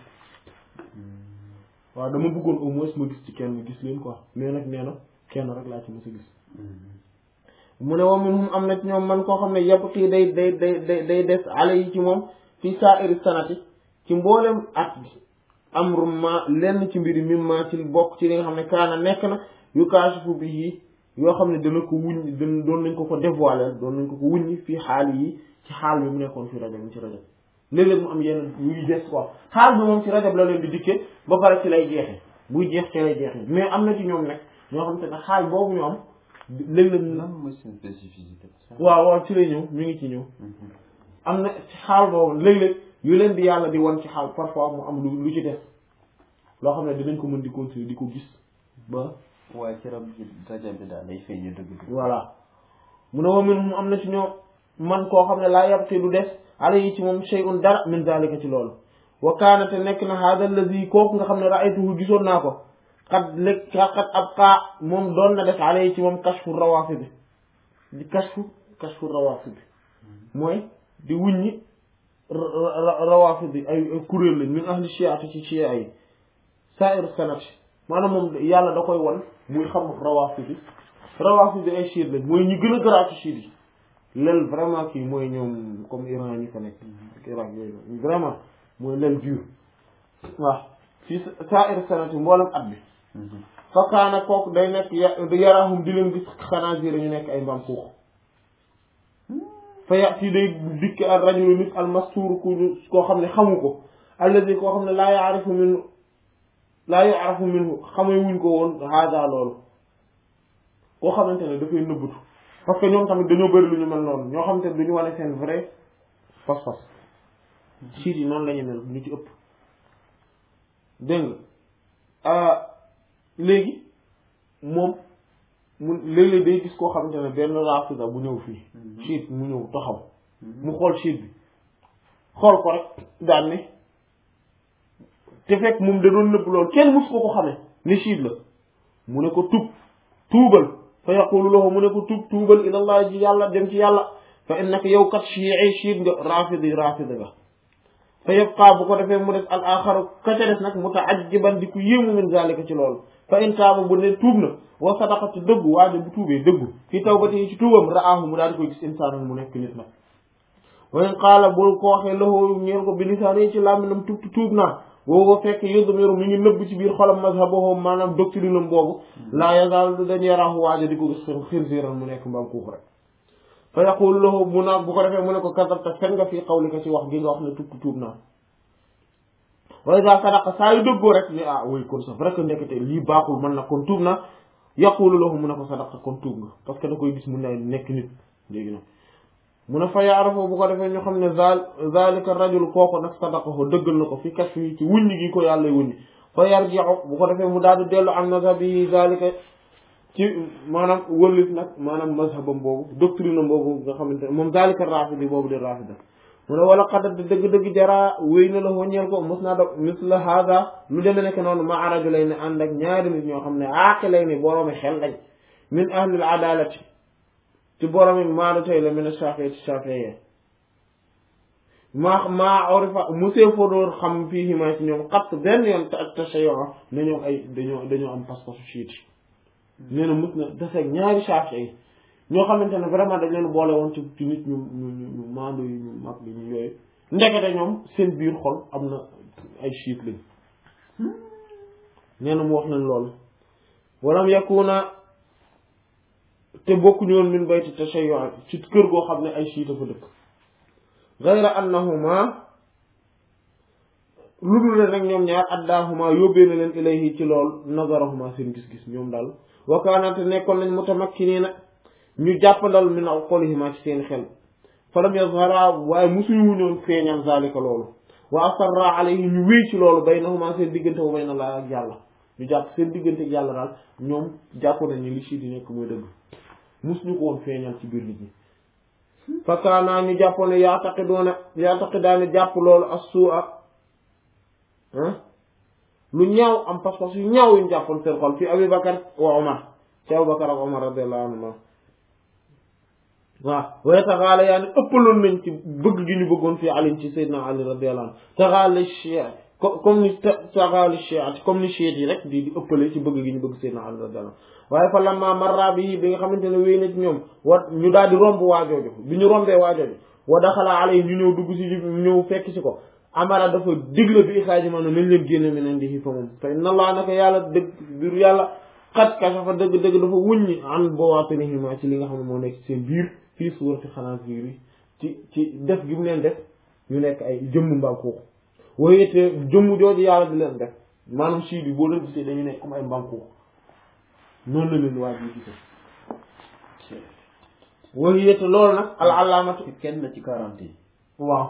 Speaker 1: waaw dama bëggoon au moins ma gis ci kenn gis leen quoi mais nag nee na kenn rek laa ci mës a gis mu ne wa minhum am na ci ñoom man koo xam ne yabqi day day day day day des ale yi ci moom fi sa'iri sanati ci mboolem at bi amru ma lenn ci mbiri mim ma ci bokk ci li nga xam ne kaana nekk na yu kaashifu bi yi yoo xam ne dana ko wuñ dan doon nañ ko ko dévoiler doon nañ ko ko wuññi fii xaal yi ci xaal bi mu nekkoon fi rajab mi ci rajab léeg-léeg mu am yenn yuy des quoi xaal bi moom ci rajab la leen di dikkee ba pare ci lay jeexe buy jeex ci lay jeexe mais am na ci ñoom nag ñoo xam te ne xaal boobu ñu am léeg-léeg
Speaker 2: lan mooy seen spécificité
Speaker 1: waaw waaw ci lay ñëw mi ngi ci ñëw am na ci xaal boobu léeg-léeg yu leen di yàlla di wan ci xaal parfois mu am lu lu ci des loo xam ne dinañ ko mën di continuer di ko gis ba
Speaker 2: waaye ci rab bi rajab bi daal day feeñe dëgg dëgg
Speaker 1: voilà mu ne wa minhum am na ci ñoom man koo xam ne laa yabqi du des ala yi ci moom shay'un dara min zalika ci loolu wa kaana te nekk na hada allazi kooku nga xam ne ra'aytuhu gisoon naa ko xat lekk xat ab xaa moom doon na def ala yi ci moom kashfu rawaafi bi di kashfu kashfu rawaafi bi mooy di wuññi rawaafi bi ay ay kuréel lañ min ahli shi'ati ci shi'a yi sa'ir sanat maanaam moom yàlla da koy won muy xam rawaafi bi rawaafi bi ay chiite lañ mooy ñi gën a garaaw ci chiite yi lel vraiment kii mooy ñoom comme Iran ñi fa nekk ak Irak yooyu vraiment mooy lel dur waaw fii sa'ir sanat mboolem at bi fakkaana kooku day nekk yarahum di leen gis xanaa jire ñu nekk ay mbaam xuux fa yati day dikk al rajulu nit al mastuur ku koo xam ne xamu ko alladi koo xam ne laa yaarifu min laa yaarifu minhu xamee wuñ ko woon haada loolu koo xamante ne dafay nëbbatu parce que ñoom tamit dañoo bëri lu ñu mel noonu ñoo xamante ne duñu wane seen vrai fas-fas siit yi noonu la ñu mel ñu ci ëpp dégg nga léegi moom mu léeg-léeg day gis koo xamante ne benn rafida bu ñëw fii siit mu ñëw taxaw mu xool siit bi xool ko rek daan ne te fekk moom da doon nëbb loolu kenn mus ko ko xamee ne siit la mu ne ko tub tuubal fa yaqulu lahu mu ne ko tub tuubal ilallah ji yàlla dem ci yàlla fa innaka yow kat chiici siit nga rafidi rafida nga fa yabqa bu ko defee mu des al axaru ka ca des nag mutaajjiban di ku yéemu min zalika ci loolu fa in taaba bu ne tuub na wa sadaqa ci dëggu waaye bu tuubee dëggu fi tawbati ci tuubam raahu mu daal di koy gis insaanun mu nekk nit nag wa in qaala bul ko waxee lahu ñeel ko bi lisaani ci làmminam tuub tuub naa boobu fekk yudmiru mi ngi nëbb ci biir xolam mazhabahu maanaam doctrine am boobu laa yazal du dañ yaraahu waajo di ko gis xen xinsiiran mu nekk mbaam kuux rek fa yaqulu lahu mu naag bu ko defee mu ne ko kasabta fen nga fii qawlika ci wax gi nga wax ne tuub tuub naa wa iza sadaqa saa yu dëggoo rek ni ah oui kon c'est vrai que ndekete lii baaxul man na kon tuub na yaqulu lahu mu ne ko sadaqa kon tuub nga parce que da koy gis mu ne nekk nit léegi nag mu ne fa yaarafoo bu ko defee ñu xam ne zal zalika rajul kooku nag sadaqahu dëggal na ko fi kas fi ci wuññi gi ko yàlla wuññi fa yarji'u bu ko defee mu daal di dellu am mazhabi zalika ci maanaam wëllit nag maanaam mazhabam boobu doctrine am boobu nga xamante ne moom zalika rafidi boobu di rafida mu ne wala xadat dëgg-dëgg jaraa wéy na la waññeel ko mos naa dog misla hada lu demee nekk noonu ma araju lay ne ànd ak ñaari nit ñoo xam ne aaqi lay ne boroomi xel lañ min ahlil adalati ci boroomi maadu tey la min ashafii ci shafii maa maa orifa monsieur Fodor xam fii himaa ci ñoom xatt benn yoon te ak tashayo ne ñoom ay dañoo dañoo am pas-pasu chiite nee na mos na deseeg ñaari shafii ñoo xamante ne vraiment dañ leen boole woon ci ci nit ñu ñu ñu maandu yi ñu mag yi ñu yooyu ndekete ñoom seen biir xol am na ay chiite lañ nee na mu wax leen loolu walam yakuna te bokkuñu woon min bayti tashayyu ci kër goo xam ne ay chiite fa dëkk gayra annahuma lu dul leen rek ñoom ñaar addaahuma yóbbee na leen ilayhi ci lool nazarahuma seen gis-gis ñoom daal wa kaana te nekkoon nañ mutamakkiniina ñu jàppandal min aqolihima ci seen xel falam yazhara waaye musuñu wuñoon feeñal zalika loolu wa asarra alayhi ñu wéy ci loolu baynahuma seen diggante wa bayna laa ak yàlla ñu jàpp seen diggante ak yàlla daal ñoom jàpp nañ ni li ci di nekk mooy dëgg musuñu ko woon feeñal ci biir nit ñi fakaanaa ñu jàppoon ne yaataqidoona yaataqidaane jàpp loolu as suu a lu ñaaw am pas-pas yu ñaaw yuñ jàppoon seen xol fi Abu Bakar wa Omar ci Abu Bakar ak Omar radiyallahu anhuma waaw waaye taxaala yaa ni ëppaloon nañ ci bëgg gi ñu bëggoon fii Ali ci Seydina Ali radiyallahu anhu taxaala chia comme ni taxaali chia comme ni chiit yi rek di di ëppale ci bëgg gi ñu bëgg Seydina Ali radiyallahu anhu waaye fa lamma marra bi bi nga xamante ne wéy na ci ñoom wa ñu daal di romb waajooju bi ñu rombee waajooju wa daxala alay ñu ñëw dugg si ñëw fekk si ko amara dafa digle bi ixaaji ma ne nañ leen génne mi nen di fa moom fa inna allah naka yàlla dëgg biir yàlla xat kashafa dëgg-dëgg dafa wuññi an bawaatinihima ci li nga xam ne moo nekk ci seen biir fii suurati xanaasiir yi ci ci def gi mu leen def ñu nekk ay jëmm mbaam xuux waaye te jëmm jooju yàlla di leen def maanaam sii bi boo leen gisee dañu nekk comme ay mbaam xuux noonu la leen waaj yi gisee waaye te loolu nag al alaamatu
Speaker 2: kenn ci quarante yi
Speaker 1: waaw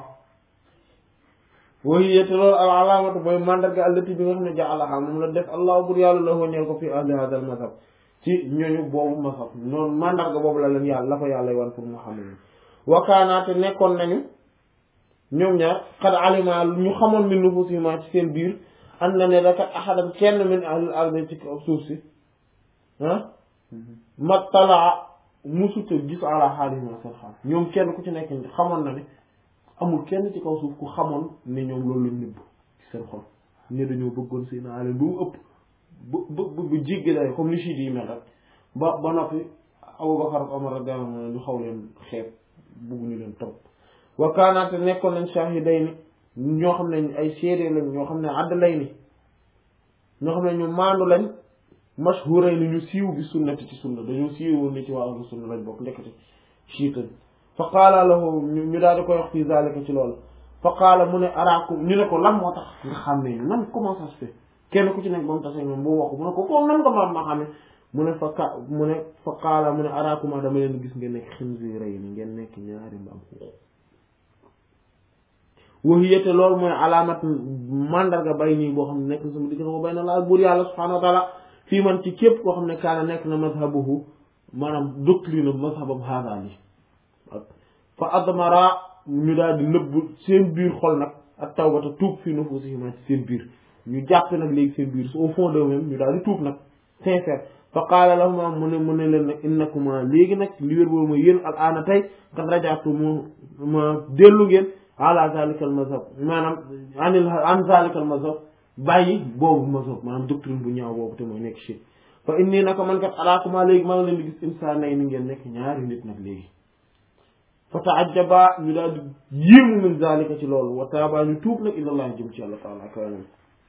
Speaker 1: waaye te loolu al alaamatu mooy mandarga allati bi nga xam ne jaalaha moom la def allah bur yàlla la ñeel ko fi ahli hada al mazhab ci ñooñu boobu mazhab noonu mandarga boobu la leen yàlla la ko yàlla wan pour mu xam ne wakaanaate nekkoon nañu ñoom ñaar xad alima ñu xamoon min nufusihima ci seen biir am na ne dakat ahadan kenn min ahlil ardi ci kaw suuf si ah mattalaa musuta gis ala xaalihima seen xaal ñoom kenn ku ci nekk xamoon na ne amul kenn ci kaw suuf ku xamoon ne ñoom loolu lañ nëbb ci seen xol ne dañoo bëggoon seen aale bu ëpp bu bu bu jéggi day comme ni chiit yi mel rek ba ba noppi Abubakar ak Omar radiyallahu anhu ñu xaw leen xeeb bugguñu leen trop wa kaanaate nekkoon nañ shahidayni ñoo xam ne ay seede lañ ñoo xam ne adlayni ñoo xam ne ñu maandu lañ mashhurayni ñu siiw bi sunnati ci sunna dañoo siiwoon ni ci waa ahlu sunna lañ bokk ndekete chiitan fa qaala lahu ñu daal di koy wax fii zalika ci loolu fa qaala mu ne araakum ñu ne ko lan moo tax nga xam ne nan comment ça se fait kenn ku ci nekk ba mu tase moom bu waxu mu ne ko ko nan nga ma ma xame mu ne fa ka mu ne fa qaala mu ne araakuma dama leen gis ngeen nekk xinziirayni ngeen nekk ñaari mbaam xuux wahiyate loolu mooy alaamat mandarga bay nii boo xam ne nekk na sama diggante ko bay na laa buur yàlla subhaanahu wa taala fii man ci képp koo xam ne kaana nekk na mazhabuhu maanaam doctrine mazhabam haadaan yi fa admara ñu daal di nëbb seen biir xol nag ak tawbata tuub fii nufusihima ci seen biir ñu jàpp nag léegi seen biir au fond d'eux-mêmes ñu daal di tuub nag sincère fa qaala lahuma mu ne mu ne leen nag innakuma léegi nag li wér boobu mooy yéen al aana tey kat rajaatu mu ma dellu ngeen ala zalika al mazhab maanaam anil an zalika al mazhab bàyyi boobu mazhab maanaam doctrine bu ñaaw boobu te mooy nekk ci fa inni naka man kat alaakuma léegi maa ngi leen di gis insaanay ni ngeen nekk ñaari nit nag léegi fa taajaba ñu daal di yéemu min zalika ci loolu wa taaba ñu tuub nag ilallah jëm ci yàlla taala kawanam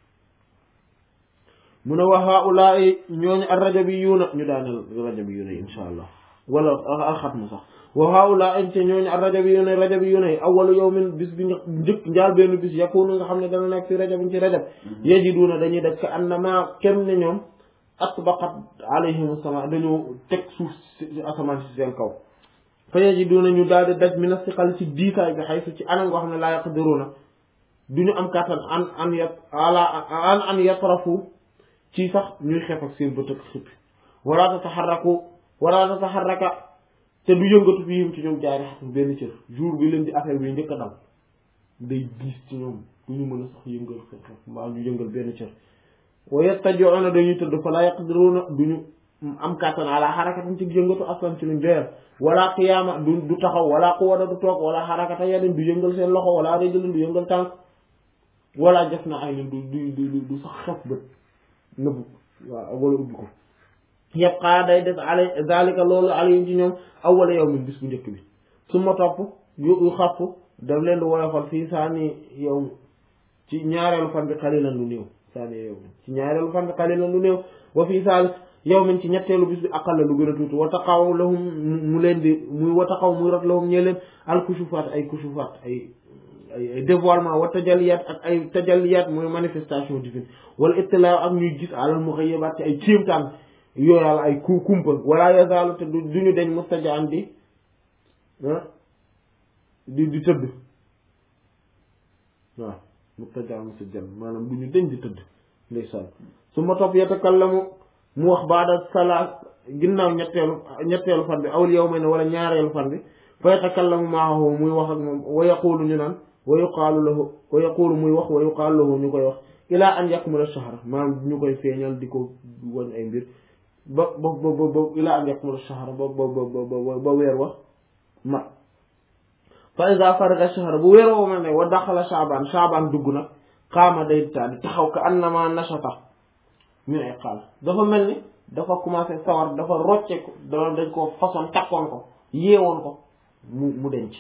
Speaker 1: mu ne wa haulaai ñooñu ar rajabiyuuna ñu daaneel rajabiyuuna yi insha allah wala alxatmu sax wa haulaai te ñooñu ar rajabiyuuna rajabiyuuna yi awwalu yawmin bis bi njëkk njaal benn bis yakunu nga xam ne dana nekk fi rajabin ci rajab yajiduuna dañuy def ka annama kem ne ñoom atbaqat alayhim sama dañoo teg suuf si asamaan si seen kaw fa yajiduuna ñu daal di daj min asiqal ci diikaay bi xaysu ci anam goo xam ne laa yaqdiruuna du ñu am kàttan an an yat ala an an yatrafu ci sax ñuy xeef ak seen bët ak xippi wala tataxarraku wala tataxarraka te du yëngatu fi yim ci ñoom jaari xatum benn cër jour bi leen di affaire bi njëkk a dal day diis ci ñoom du ñu mën a sax yëngal xeef xeef mbaa ñu yëngal benn cër wa yattaji'una dañuy tëdd fa la yaqdiruna duñu am kàttan ala xarakatin ci yëngatu aslan ci luñ joyal wala qiyaama du du taxaw wala quwwata du toog wala xarakata yadin du yëngal seen loxo wala rajulin du yëngal tànk wala def na ay du du du du sax xef bët nëbbu waaw wala ubbi ko yabqa day des ale zalika loolu alayhim ci ñoom awwala yawmin bis bu njëkk bi su ma topp yu yu xapp daf leen di woyofal fii saani yow ci ñaareelu fan bi xalilan lu néew saani yow ci ñaareelu fan bi xalilan lu néew wa fii saalis yawmin ci ñetteelu bis bi aqalla lu gën a tuuti wa taqaw lahum mu leen di muy wa taqaw muy rot lahum ñee leen al kushufaat ay kushufaat ay ay ay dévoilement wa tajalliyaat ak ay tajalliyaat mooy manifestation divine wala ittilaa ak ñuy gis alal mughayyabaat ci ay kéemtaan yooyal ay ku kumpa wala yazaalu te du ñu deñ mustajaan di di di tëdd waaw mustajaan mustajaan maanaam du ñu deñ di tëdd ndeysaan su ma topp yatakallamu mu wax baada salaat ginnaaw ñetteelu ñetteelu fan bi awul yawmayni wala ñaareelu fan bi fa yatakallamu maahu muy wax ak moom wa yaqulu ñu naan wa yuqaalu lahu wa yaqulu muy wax wa yuqaalu lahu ñu koy wax ilaa an yakmula shahra maanaam ñu koy feeñal di ko wan ay mbir ba ba ba ba ilaa an yakmula shahra ba ba ba ba weer wax ma fa iza faraga shahra bu weer woo ma ne wa daxala shaabaan shaabaan dugg nag xaama day taa di taxaw ka annama nashata min ay xaal dafa mel ni dafa commencé sawar dafa rocce ko da dañ ko façon takkoon ko yeewoon ko mu mu denc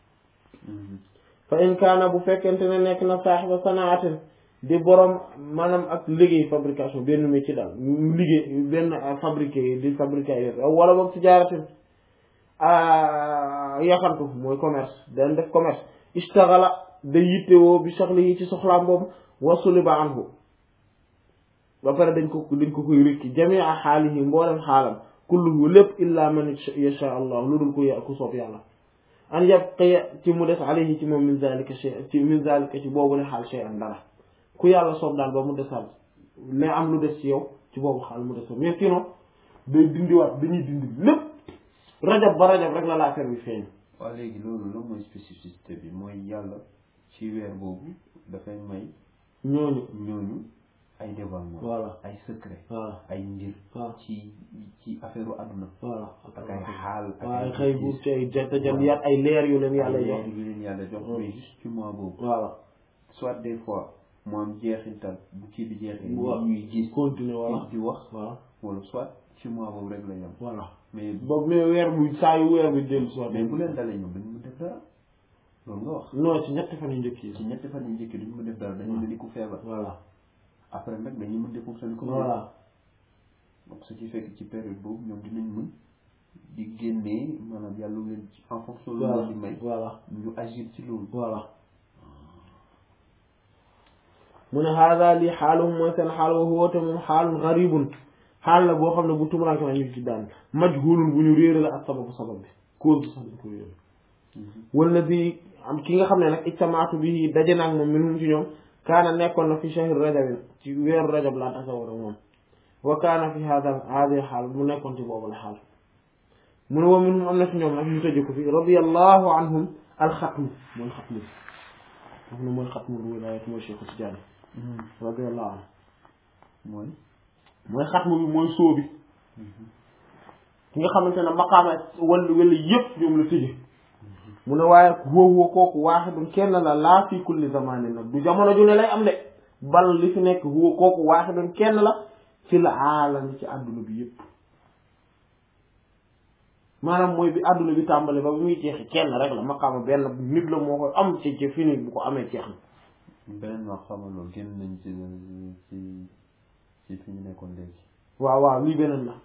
Speaker 1: fa in kaana bu fekkente ne nekk na saaxiba sanaatin di borom maanaam ak liggéey fabrication benn métier daal liggéey benn fabriqué di fabriqué ay wala boog tijaaratin yaxantu mooy commerce dañ def commerce istaxala da yittewoo bi soxla yi ci soxlaam boobu wasuliba anhu ba pare dañ ko dañ ko koy rikki jamia xaalihi mboolem xaalam kulluhu lépp illa man yasha allah lu dul ku ku soob yàlla an yabqiya ci mu des alayhi ci moom min zalika shay ci min zalika ci boobu le xaal shay an dara ku yàlla soob daal ba mu desal mais am lu des ci yow ci boobu xaal mu des mais sinon day dindiwaat dañuy dindi lépp rajab ba rajab rek la la affaire bi feeñ
Speaker 2: waaw léegi loolu la mooy spécificité bi mooy yàlla ci weer boobu dafay may
Speaker 1: ñooñu
Speaker 2: ñooñu ay dévoilement
Speaker 1: voilà
Speaker 2: ay secret
Speaker 1: voilà
Speaker 2: ay mbir
Speaker 1: waaw
Speaker 2: ci ci affaire u àdduna
Speaker 1: voilà
Speaker 2: ak ay xaal ak
Speaker 1: waaw ay xëy bu ci ay tajalliyaat ay leer yu leen yàlla
Speaker 2: ay
Speaker 1: jox
Speaker 2: leer yu leen yàlla jox mais juste ci mois boobu
Speaker 1: voilà
Speaker 2: soit des fois mu am jeexintal bu kii bi jeexee
Speaker 1: waaw
Speaker 2: ñuy gis
Speaker 1: continuer voilà
Speaker 2: di wax
Speaker 1: voilà
Speaker 2: wala soit ci mois boobu rek la yem
Speaker 1: voilà
Speaker 2: mais
Speaker 1: boobu mais weer bu saa yu weer bi dellu si waat
Speaker 2: mais bu leen dalee ñoom dañu mën def dara loolu nga wax
Speaker 1: non ci ñetti fan yu njëkk yi
Speaker 2: ci ñetti fan yu njëkk duñu mën def dara dañu mel ni ku feebar
Speaker 1: voilà
Speaker 2: après nag dañuy mën di fonctionner comme
Speaker 1: voilà
Speaker 2: donc ce qui fait que ci période boobu ñoom dinañ mën di génnee maanaam yàlla lu leen ci en fonction lu leen di may
Speaker 1: voilà
Speaker 2: ñu agir ci loolu
Speaker 1: voilà mu ne haada lii xaaluhum mooy seen xaal wa huwa te moom xaalun garibun xaal la boo xam ne bu tumuranke na ñu ci daan majhulun bu ñu réere la ak sababu sabab bi cause bi sax dañ ko réere wala bi am ki nga xam ne nag ijtamaatu bi daje naag moom minhum ci ñoom kaana nekkoon na fi shahri rajabin ci weeru rajab laa tasa war ak moom wa kaana fi hada hadi xaal mu nekkoon ci boobu la xaal mu ne wa minhum am na ci ñoom nag ñu tëje ko fi radiyallahu anhum alxatmu mooy xatmu wax na mooy xatmu wilaayat mooy Cheikh Tidiane radiyallahu anhu
Speaker 2: mooy
Speaker 1: mooy xatmu bi mooy sóo bi ki nga xamante ne maqaama wala wala yëpp ñoom la tëje mu ne waaye wóowoo kooku waaxidun kenn la laa fi kulli zamanin nag du jamono ju ne lay am de bal li fi nekk huwa kooku waaxidun kenn la ci la aalami ci àdduna bi yëpp maanaam mooy bi àdduna bi tàmbale ba bi muy jeexi kenn rek la maqaama benn nit la moo koy am ci ci fini bu ko amee jeex na
Speaker 2: beneen wax xamal loolu génn nañ ci ci ci fi ñu nekkoon léegi
Speaker 1: waaw waaw lii beneen la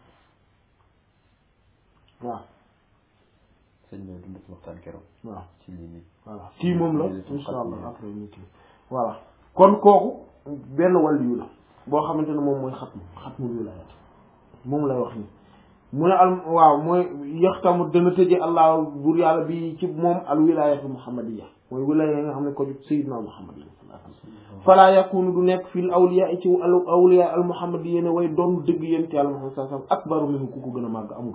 Speaker 1: waaw
Speaker 2: sëñ bi dund ci waxtaan keroog
Speaker 1: waaw
Speaker 2: ci lii nii
Speaker 1: voilà kii moom la
Speaker 2: Lii la
Speaker 1: insha allah
Speaker 2: xatmu.
Speaker 1: après ñu kii voilà kon kooku benn wàllu la boo xamante ne moom mooy xatmu xatmu wilaayat moom lay wax ni mu ne al waaw mooy yaxtamu dana tëje allah bur yàlla bi ci moom al wilayatu muhammadiya mooy wilaya yi nga xam ne ko jub sayyidina muhammad fala yakunu du nekk fil awliya ci al awliya al muhammadiya ne way doon dëgg yéen ci yàlla muhammad sallallahu alayhi wasallam akbaru minhu ku ko gën a màgg amul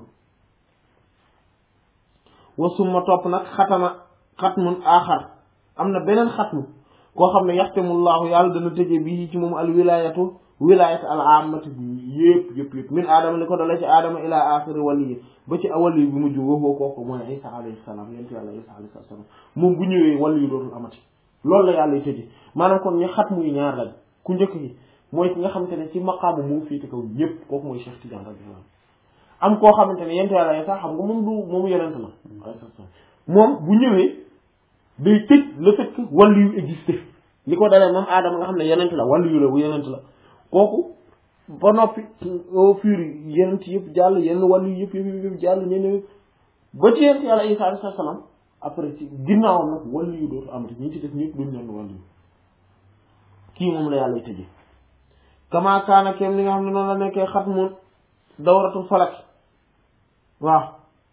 Speaker 1: wa summa topp nag xatama xatmun aaxar am na beneen xatmu koo xam ne yaxtamullahu yàlla dana tëje bii ci moom al wilayatu wilayat al amati yëpp yëpp yëpp min aadama li ko dala ci aadama ila axiri waliyi ba ci waliyu bi mujj waxoo kooku mooy isa alayhi salaam yent yàlla isa alayhi salaam moom bu ñëwee waliyu dootul amati loolu la yàlla tëje maanaam kon ñu xatmu yi ñaar lañ ku njëkk gi mooy ki nga xamante ne ci maqaamu moo féete kaw ñëpp kooku mooy Cheikh Tidiane radiyallahu anhu am koo xamante ne yent yàlla isa xam nga moom du moom yonent la moom bu ñëwee day tëj le fait que waliyu existé li ko dalee moom aadama nga xam ne yonent la waliyu la bu yonent la kooku ba noppi au fur yeneen ci yëpp jàll yenn wàllu yëpp yëpp yëpp jàll ñeneen ba ci yent yàlla Isa alayhi salaam après ci ginnaawam nag wàllu yu dootu amati ñi ci def ñëpp duñ leen wàllu yu kii moom la yàlla tëjee kama kaana kem li nga xam ne noonu la nekkee xatmu dawratul falak waaw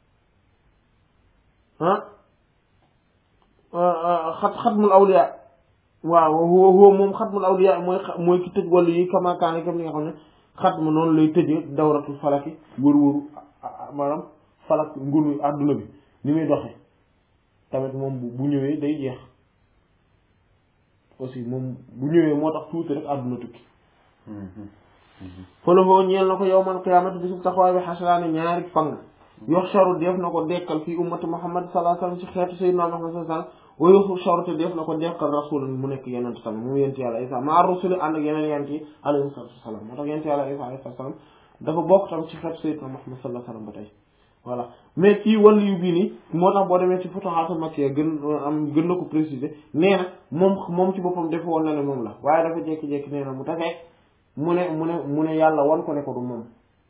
Speaker 1: ah xat xatmul awliya waaw huwa huwa moom xatmul awliya mooy mooy ki tëj wàllu yi kama kaana kem li nga xam ne xatmu noonu lay tëjee dawratul falaki wër wëru maanaam falak ngunu àdduna bi ni muy doxee tamit moom bu ñëwee day jeex aussi moom bu ñëwee moo tax tuuti rek àdduna tukki fëlafoo ñeel na ko yawmal qiyaamati bisub taxawaay bi xasraani ñaari fang yoxsharu def na ko dekkal fii ummati muhammad sallallahu alayhi wasallam ci xeetu sayyidina muhammad sallallahu alayhi wasallam wa yoxsharu te def na ko dekkal rasul mu nekk yeneen tamit mu yent yàlla isa maa rusuli ànd ak yeneen yent yi alayhi salatu wasalam moo tax yent yàlla isa alayhi salaam dafa bokk tam ci xeetu sayyidina muhammad sallallahu alayhi wasallam ba tey voilà mais fii wàllu yu bii nii moo tax boo demee ci futuhaatul makkiya gën am gën na ko préciser nee na moom moom ci boppam def woon na ne moom la waaye dafa jékki-jékki nee na mu tafee mu ne mu ne mu ne yàlla wan ko ne ko du moom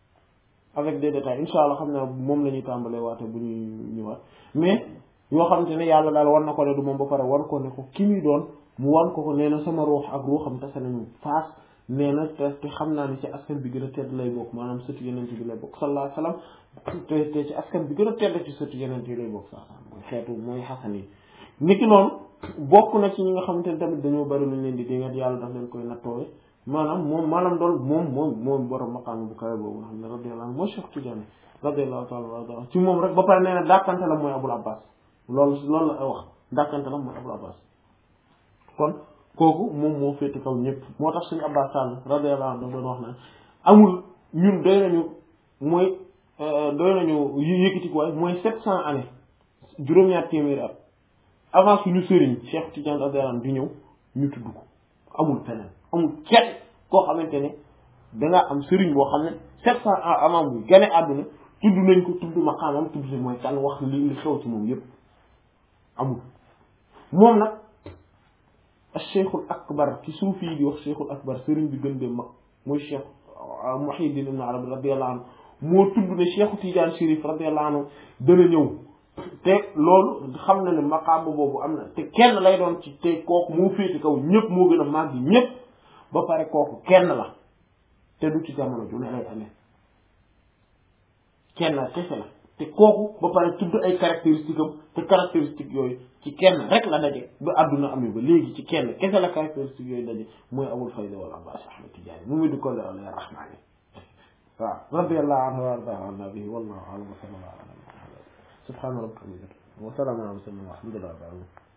Speaker 1: avec des détails insha allah xam ne moom la ñuy tàmbalee waate bu ñuy ñëwaat mais yoo xamante ne yàlla daal wan na ko ne du moom ba pare wan ko ne ko ki muy doon mu wan ko ko nee na sama ruux ak ruuxam tase nañu faas nee na te te xam naa ne ci askan bi gën a tedd lay bokk maanaam sëtu yeneen bi lay bokk sallallahu alayhi wasallam te te ci askan bi gën a tedd ci sëtu yeneen yi lay bokk sax mooy xeetu mooy xasan yi niki noonu bokk na ci ñi nga xamante ne tamit dañoo bari luñ leen di dingat yàlla daf leen koy nattoowe maanaam moom maanaam doon moom moom moom borom maqaam bu kawe boobu nga xam ne radiyallahu anhu mooy Cheikh Tidiane radiyallahu ta'ala ci moom rek ba pare nee na dàkkante la mooy Abul Abbas loolu loolu la wax dàkkante la mooy Abul Abbas kon kooku moom moo féete kaw ñëpp moo tax suñu Abbas Sall radiyallahu anhu doon wax na amul ñun doy nañu mooy doy nañu yëkkati ko waaye mooy sept cent années juróom-ñaar téeméeri at avant suñu sëriñ Cheikh Tidiane radiyallahu anhu di ñëw ñu tudd ko amul feneen amul kenn koo xamante ne dangaa am sëriñ boo xam ne sept cent ans avant bu gane àdduna tudd nañ ko tudd maqaamam tudd si mooy kan wax li li xew ci moom yépp amul moom nag cheikhul akbar ci suufi yi di wax cheikhul akbar sëriñ bi gën de mag mooy cheikh Muhyiddin ibn Arabi radiyallahu anhu moo tudd ne cheikhu Tidiane Chérif radiyallahu anhu dana ñëw te loolu xam na ne maqaam boobu am na te kenn lay doon ci te kooku moo féete kaw ñëpp moo gën a màgg ñëpp ba pare kooku kenn la te du ci jamono ju ne lay amee kenn la kese la te kooku ba pare tudd ay caractéristiques am te caractéristiques yooyu ci kenn rek la daje ba àdduna amee ba léegi ci kenn kese la caractéristiques yooyu daje mooy Abul Fayda wal Abbas Ahmad Tidiane mu di ko leeral ya rahmaani waaw radiyallahu anhu wa arda an nabi wallahu a'lam wa sallallahu ala subhana rabbika wa salamun ala mursalin walhamdulillahi rabbil alamin